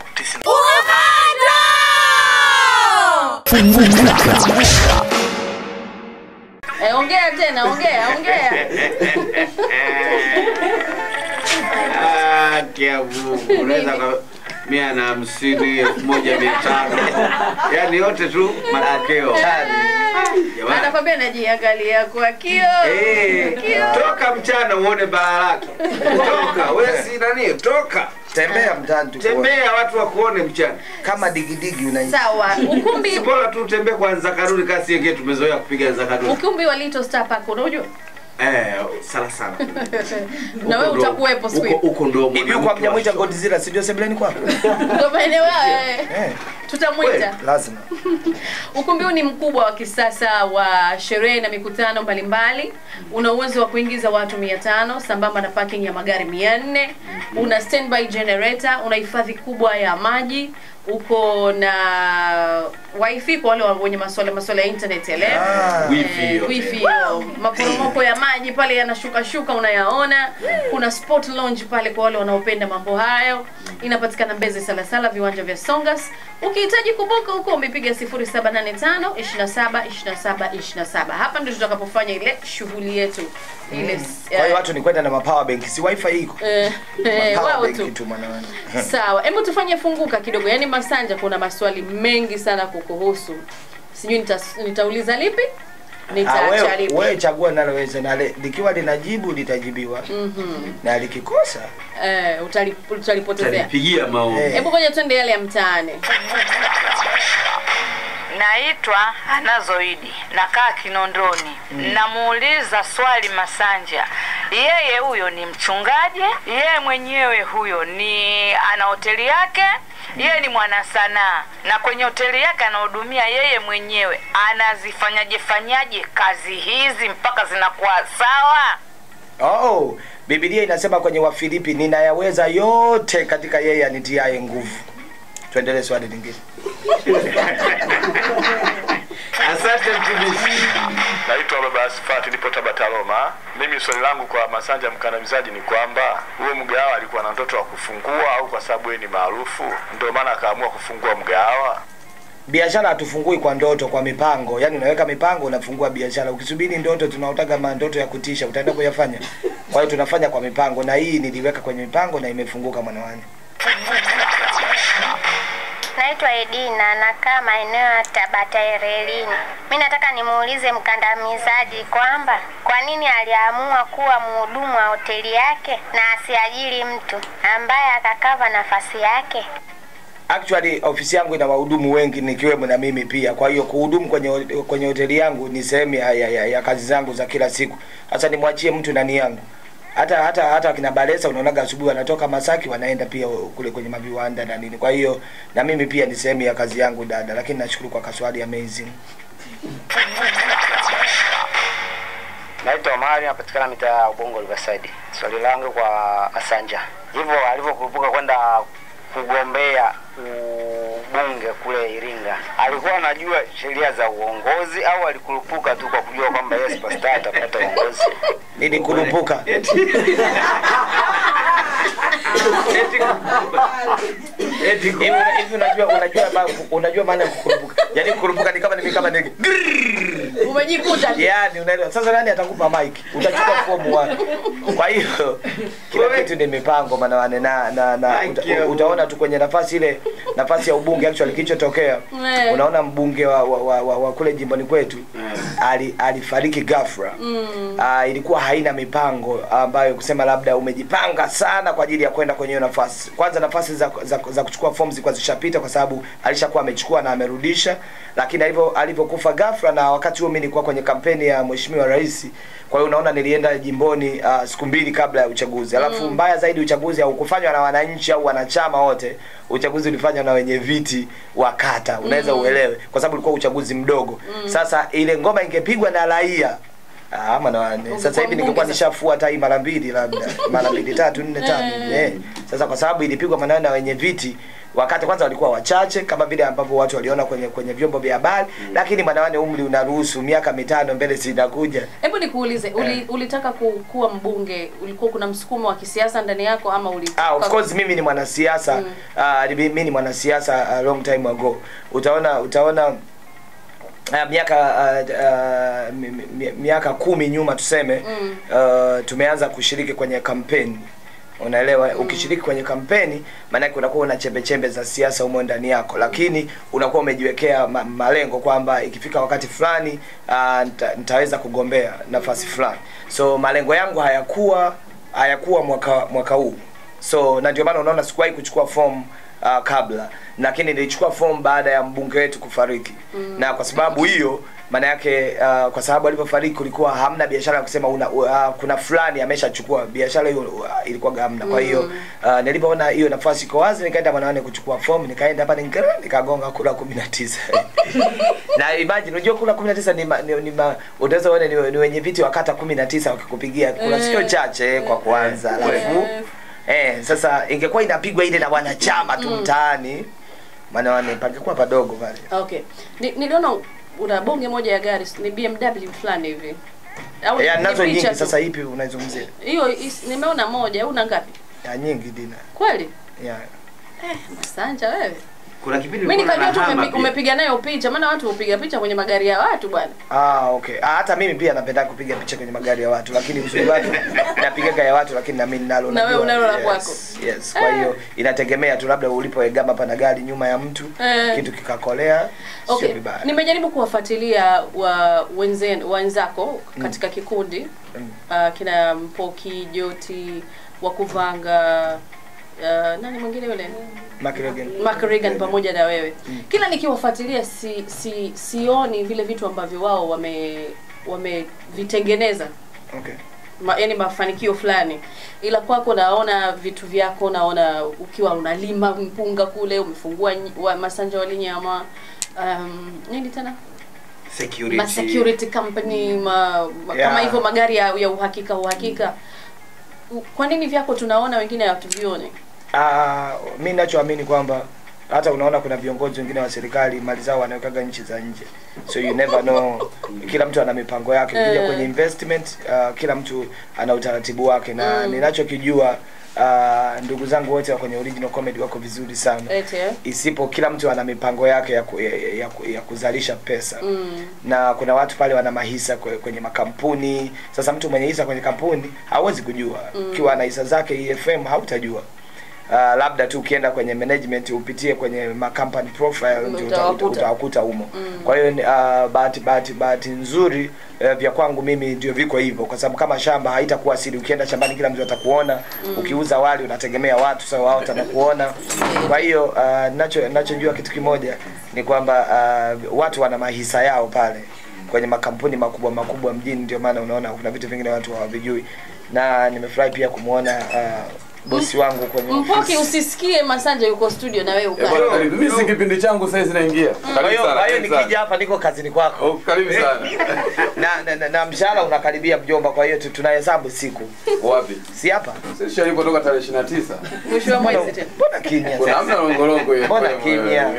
eh, ongea tena ongea ongea Ah, kia Mungu. Unaweza ka mia na hamsini elfu moja mia tano yaani yote tu matokeo Jamani. anakwambia najiangalia kwa kio Eh, Kio. toka mchana uone baa lake toka wewe si nani toka tembea mtaani tu tembea watu wakuone mchana kama digidigi una sawa ukumbi si bora tu utembee kwa Nzakaruni kasi yenge tumezoea kupiga Nzakaruni ukumbi wa Little Star Park unaujua eh sana sana na wewe Huko ndo- utakuwepo siku huko- hiyo huko ndo hivi kwa mnyamwita Godzilla si ndio sebuleni kwako ndio maeneo hayo eh. tutamwita lazima Ukumbi huu ni mkubwa wa kisasa wa sherehe na mikutano mbalimbali. Una uwezo wa kuingiza watu 500 sambamba na parking ya magari 400. Una standby generator, una hifadhi kubwa ya maji, uko na wifi kwa wale wenye masuala masuala ya internet yale. Ah, Eh, wifi hiyo. wifi hiyo. Maporomoko ya maji pale yanashuka shuka unayaona. Kuna sport lounge pale kwa wale wanaopenda mambo hayo. Inapatikana Mbezi Salasala, viwanja vya Songas. Ukihitaji kubuka huko umepiga 0785 27 27 27. Hapa ndio tutakapofanya ile shughuli yetu ile kwa hiyo watu ni kwenda na mapower bank si wifi iko eh, eh, Mapower wao bank tu. tu mwanawani Sawa, hebu tufanye funguka kidogo. Yaani Masanja, kuna maswali mengi sana kukuhusu. Sijui nita, nitauliza lipi? Ah, Nitaacha wewe lipi? wewe chagua naloweza na le- likiwa linajibu litajibiwa Mhm. na likikosa Eh, utali- utalipotezea. pigia maombi Hebu ngoja twende yale ya mtaani. Naitwa Anazoidi, nakaa Kinondoni. Namuuliza swali Masanja, yeye huyo ni mchungaji? Yeye mwenyewe huyo ni ana hoteli yake? Yeye ni mwanasanaa na kwenye hoteli yake anahudumia yeye mwenyewe, anazifanyaje fanyaje kazi hizi mpaka zinakuwa sawa? oh biblia inasema kwenye wafilipi ninayaweza yote katika yeye anitiaye nguvu tuendelee swali lingine asante mtumishi Naitwa Baba Asfati, nipo Tabata Roma. Mimi swali langu kwa Masanja mkandamizaji ni kwamba huyo mgahawa alikuwa na ndoto wa kufungua au kwa sababu yeye ni maarufu ndio maana akaamua kufungua mgahawa? biashara hatufungui kwa ndoto kwa mipango yaani unaweka mipango unafungua biashara ukisubiri ndoto tunaotaka mandoto ya kutisha utaenda kuyafanya kwa hiyo tunafanya kwa mipango na hii niliweka kwenye mipango na imefunguka mwanawani Naitwa Edina, nakaa maeneo ya Tabata Erelini. Mi nataka nimuulize mkandamizaji kwamba kwa nini aliamua kuwa mhudumu wa hoteli yake na asiajiri mtu ambaye akakava nafasi yake. actually ofisi yangu ina wahudumu wengi nikiwemo na mimi pia kwa hiyo kuhudumu kwenye kwenye hoteli yangu ni sehemu ya, ya, ya, ya kazi zangu za kila siku sasa nimwachie mtu nani yangu hata hata hata kina Balesa unaonaga asubuhi wanatoka Masaki wanaenda pia kule kwenye maviwanda na nini kwa hiyo na mimi pia ni sehemu ya kazi yangu dada lakini nashukuru kwa kaswali amazing Naitwa Omari, napatikana mitaa ya Ubongo Riverside. Swali langu kwa Asanja, hivyo alivyokurupuka kwenda kugombea ubunge kule Iringa, alikuwa anajua sheria za uongozi au alikurupuka tu kwa kujua kwamba yeye superstar atapata uongozi? nilikurupuka hivi una- hivi unajua unajua ma- unajua maana ya kukurupuka yaani kukurupuka ni kama ni kama ni Umejikuta tu. yani unaelewa sasa nani atakupa mic utachukua fomu wapi kwa hiyo kila kitu ni mipango manawane na na, na uta, utaona tu kwenye nafasi ile nafasi ya ubunge actually kilichotokea Eh. unaona mbunge wa, wa, wa, wa, wa kule jimboni kwetu ali, alifariki ghafla Mm. uh, ilikuwa haina mipango ambayo kusema labda umejipanga sana kwa ajili ya kwenda kwenye hiyo nafasi kwanza nafasi za, za, za kuchukua fomu zilikuwa zishapita kwa sababu alishakuwa amechukua na amerudisha lakini alivyo alivyokufa ghafla na wakati huo mimi nilikuwa kwenye kampeni ya mheshimiwa rais kwa hiyo unaona nilienda jimboni uh, siku mbili kabla ya uchaguzi alafu Mm. mbaya zaidi uchaguzi haukufanywa na wananchi au wanachama wote uchaguzi ulifanywa na wenye viti wa kata unaweza Mm. uelewe kwa sababu ulikuwa uchaguzi mdogo Mm. sasa ile ngoma ingepigwa na raia Ah, maana sasa hivi ningekuwa nishafua hata hii mara mbili labda mara mbili tatu nne tano Eh. eh. Sasa kwa sababu ilipigwa maneno na wenye viti wakati kwanza walikuwa wachache kama vile ambavyo watu waliona kwenye kwenye vyombo vya habari mm. lakini manawane umri unaruhusu miaka mitano mbele zinakuja Hebu nikuulize, uli, ulitaka ku, kuwa mbunge, ulikuwa kuna msukumo wa kisiasa ndani yako ama ulitaka Ah, of course mimi ni mwanasiasa Mm. mm. uh, mimi ni mwanasiasa uh, long time ago utaona utaona Uh, miaka uh, uh, mi- mi- miaka kumi nyuma tuseme Mm. uh, tumeanza kushiriki kwenye kampeni unaelewa ukishiriki kwenye kampeni maanake unakuwa una chembe chembe za siasa humo ndani yako lakini unakuwa umejiwekea ma malengo kwamba ikifika wakati fulani uh, nita, nitaweza kugombea nafasi fulani so malengo yangu hayakuwa hayakuwa mwaka mwaka huu so na ndio maana unaona sikuwahi kuchukua fomu uh, kabla lakini nilichukua fomu baada ya mbunge wetu kufariki mm. na kwa sababu hiyo maana yake uh, kwa sababu alivyofariki kulikuwa hamna biashara ya kusema una, uh, kuna fulani ameshachukua biashara hiyo uh, ilikuwa hamna kwa hiyo uh, nilipoona hiyo nafasi iko wazi nikaenda mwanawane kuchukua fomu nikaenda hapa nika nikagonga kura kumi na tisa na imagine unajua kura kumi na tisa ni, ma- ni, ni ma- utaweza uone ni, ni wenye viti wa kata kumi na tisa wakikupigia kura Eh. sio chache kwa kuanza alafu eh, sasa ingekuwa inapigwa ile na wanachama tu Mm. mtaani maana wane pangekuwa padogo pale okay Ni- niliona una bonge moja ya gari ni bmw fulani hivi au ya ni nazo picha nyingi tu? sasa ipi unaizungumzia hiyo is- nimeona moja una ngapi ya nyingi dina kweli ya eh, masanja wewe kuna kipindi mi nilikuwa nikajua tu nahama umepi- pia. umepiga nayo picha maana watu hupiga picha kwenye magari ya watu bwana Ah, okay. Ah, hata mimi pia napenda kupiga picha kwenye magari ya watu, lakini uzuri wake napigaga ya watu, lakini na mimi ninalo Na wewe najua. unalo la yes, kwako. Yes. Kwa hiyo inategemea tu labda ulipoegama pana gari nyuma ya mtu Eh. kitu kikakolea, okay sio vibaya. nimejaribu kuwafuatilia wa wenzen, wenzako katika kikundi Mm. uh, kina mpoki joti wakuvanga uh, nani mwingine yule Mark Reagan. Mark Reagan pamoja na wewe kila nikiwafuatilia si, si, sioni vile vitu ambavyo wao wame wamevitengeneza Okay. ma, yani mafanikio fulani ila kwako naona vitu vyako naona ukiwa unalima mpunga kule umefungua nyi- wa, masanja walinyama um, nini tena security. ma security company ma, ma, Yeah. kama hivyo magari ya, ya uhakika uhakika U- kwa nini vyako tunaona wengine hatuvioni Ah, mi nachoamini kwamba hata unaona kuna viongozi wengine wa serikali mali zao wanawekaga nchi za nje so you never know kila mtu ana mipango yake ukija Eh. kwenye investment uh, kila mtu ana utaratibu wake na Mm. ninachokijua uh, ndugu zangu wote wa kwenye original comedy wako vizuri sana eti eh? isipo kila mtu ana mipango yake ya, ku, ya, ya, ku- ya kuzalisha pesa mm. na kuna watu pale wana mahisa kwe- kwenye makampuni sasa mtu mwenye hisa kwenye kampuni hawezi kujua Mm. ukiwa ana hisa zake EFM hautajua Uh, labda tu ukienda kwenye management upitie kwenye ma company profile ndio uta- Utawakuta. utawakuta humo Mm. kwa hiyo uh, bahati bahati bahati nzuri uh, vya kwangu mimi ndio viko hivyo kwa sababu kama shamba haitakuwa siri ukienda shambani kila mtu atakuona Mm. ukiuza wali unategemea watu sasa wao watakuona kwa hiyo uh, nacho nachojua kitu kimoja ni kwamba uh, watu wana mahisa yao pale kwenye makampuni makubwa makubwa mjini ndio maana unaona kuna vitu vingine watu hawavijui na nimefurahi pia kumwona uh, bosi wangu kwenye mpoki ofisi. usisikie masanja yuko studio na wewe Eh, ukae bwana, karibu. Mimi si kipindi changu sasa hizi naingia. Kwa Karibu hiyo sana. kwa hiyo karibu sana. nikija hapa niko kazini kwako. Karibu sana. na, na, na, na mshahara unakaribia mjomba, kwa hiyo tu- tunahesabu siku. Wapi? Si hapa. Sisi shalipo toka tarehe 29. mwisho wa mwezi tena Mbona kimya Kuna sasa? hamna longolongo hiyo. Mbona kimya?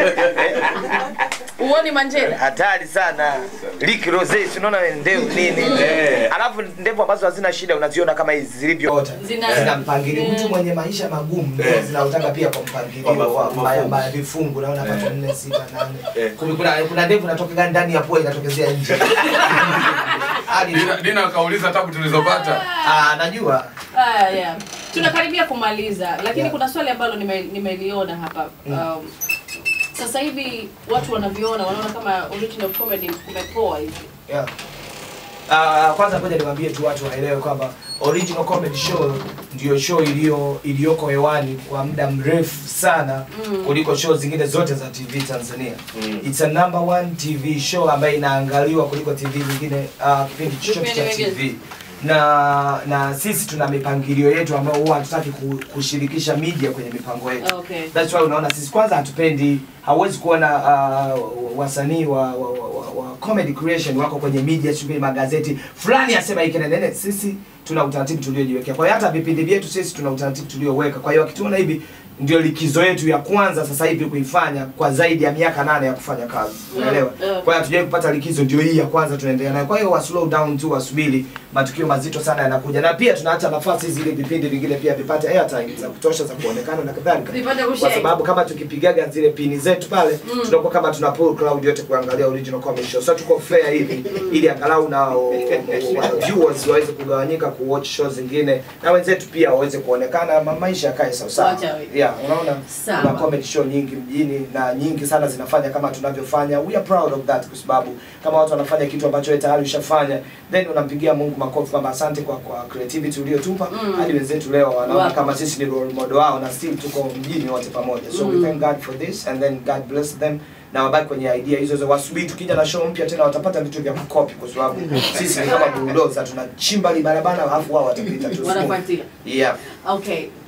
uoni manjela Hatari sana. Rick Rose, si unaona ndevu nini? Eh. Alafu ndevu ambazo hazina shida unaziona kama hizi zilivyo. Zina- zina mpangilio. Mtu mwenye maisha magumu ndio zinautaka pia kwa mpangilio wa ma- ma- vifungu. Naona hapa 4 6 8. Kuna kuna kuna ndevu inatoka ndani ya pua inatokezea nje. Hadi Dina, Dina akauliza tabu tulizopata. ah najua. Ah, yeah. tunakaribia kumaliza lakini Yeah. kuna swali ambalo nime- nimeliona hapa um, sasa hivi watu wanavyoona wanaona kama original comedy kumepoa hivi Yeah. Uh, kwanza ngoja niwaambie tu watu waelewe kwamba original comedy show ndio show iliyo iliyoko hewani kwa muda mrefu sana Mm. kuliko show zingine zote za TV Tanzania. It's a number one TV show ambayo inaangaliwa kuliko TV nyingine uh, kipindi chochote cha Vipindi TV na na sisi tuna mipangilio yetu ambayo huwa hatutaki ku- kushirikisha media kwenye mipango yetu. Okay. That's why unaona sisi kwanza hatupendi, hauwezi kuona uh, wasanii wa, wa, wa, wa, wa comedy creation wako kwenye media, sijui magazeti fulani asema hiki na nene. Sisi tuna utaratibu tuliojiwekea. Kwa hiyo hata vipindi vyetu sisi tuna utaratibu tulioweka. Kwa hiyo wakituona hivi ndio likizo yetu ya kwanza sasa hivi kuifanya kwa zaidi ya miaka nane ya kufanya kazi unaelewa Mm, mm. kwa hiyo hatujawai kupata likizo ndio hii ya kwanza tunaendelea nayo kwa hiyo wa slow down tu wasubiri matukio mazito sana yanakuja na pia tunaacha nafasi zile vipindi vingine pia vipate airtime za kutosha za kuonekana na kadhalika Vipate kwa kushare. sababu kama tukipigaga zile pini zetu pale Mm. tunakuwa kama tuna pull crowd yote kuangalia original comedy show so tuko fair hivi ili angalau na wa- viewers waweze kugawanyika ku watch show zingine na wenzetu pia waweze kuonekana ma- maisha yakae sawa sawa Wacha we. yeah unaona Sawa. kuna comedy show nyingi mjini na nyingi sana zinafanya kama tunavyofanya we are proud of that kwa sababu kama watu wanafanya kitu ambacho wewe tayari ushafanya then unampigia Mungu makofi kwamba asante kwa kwa creativity uliotupa Mm. hadi wenzetu leo wanaona Wapo. kama sisi ni role model wao na still tuko mjini wote pamoja so Mm. we thank God for this and then God bless them na wabaki kwenye idea hizo hizo wasubiri tukija na show mpya tena watapata vitu vya kukopi kwa sababu sisi ni kama bulldozer tunachimba li barabara alafu wao watapita tu Wanafuatia. yeah Okay,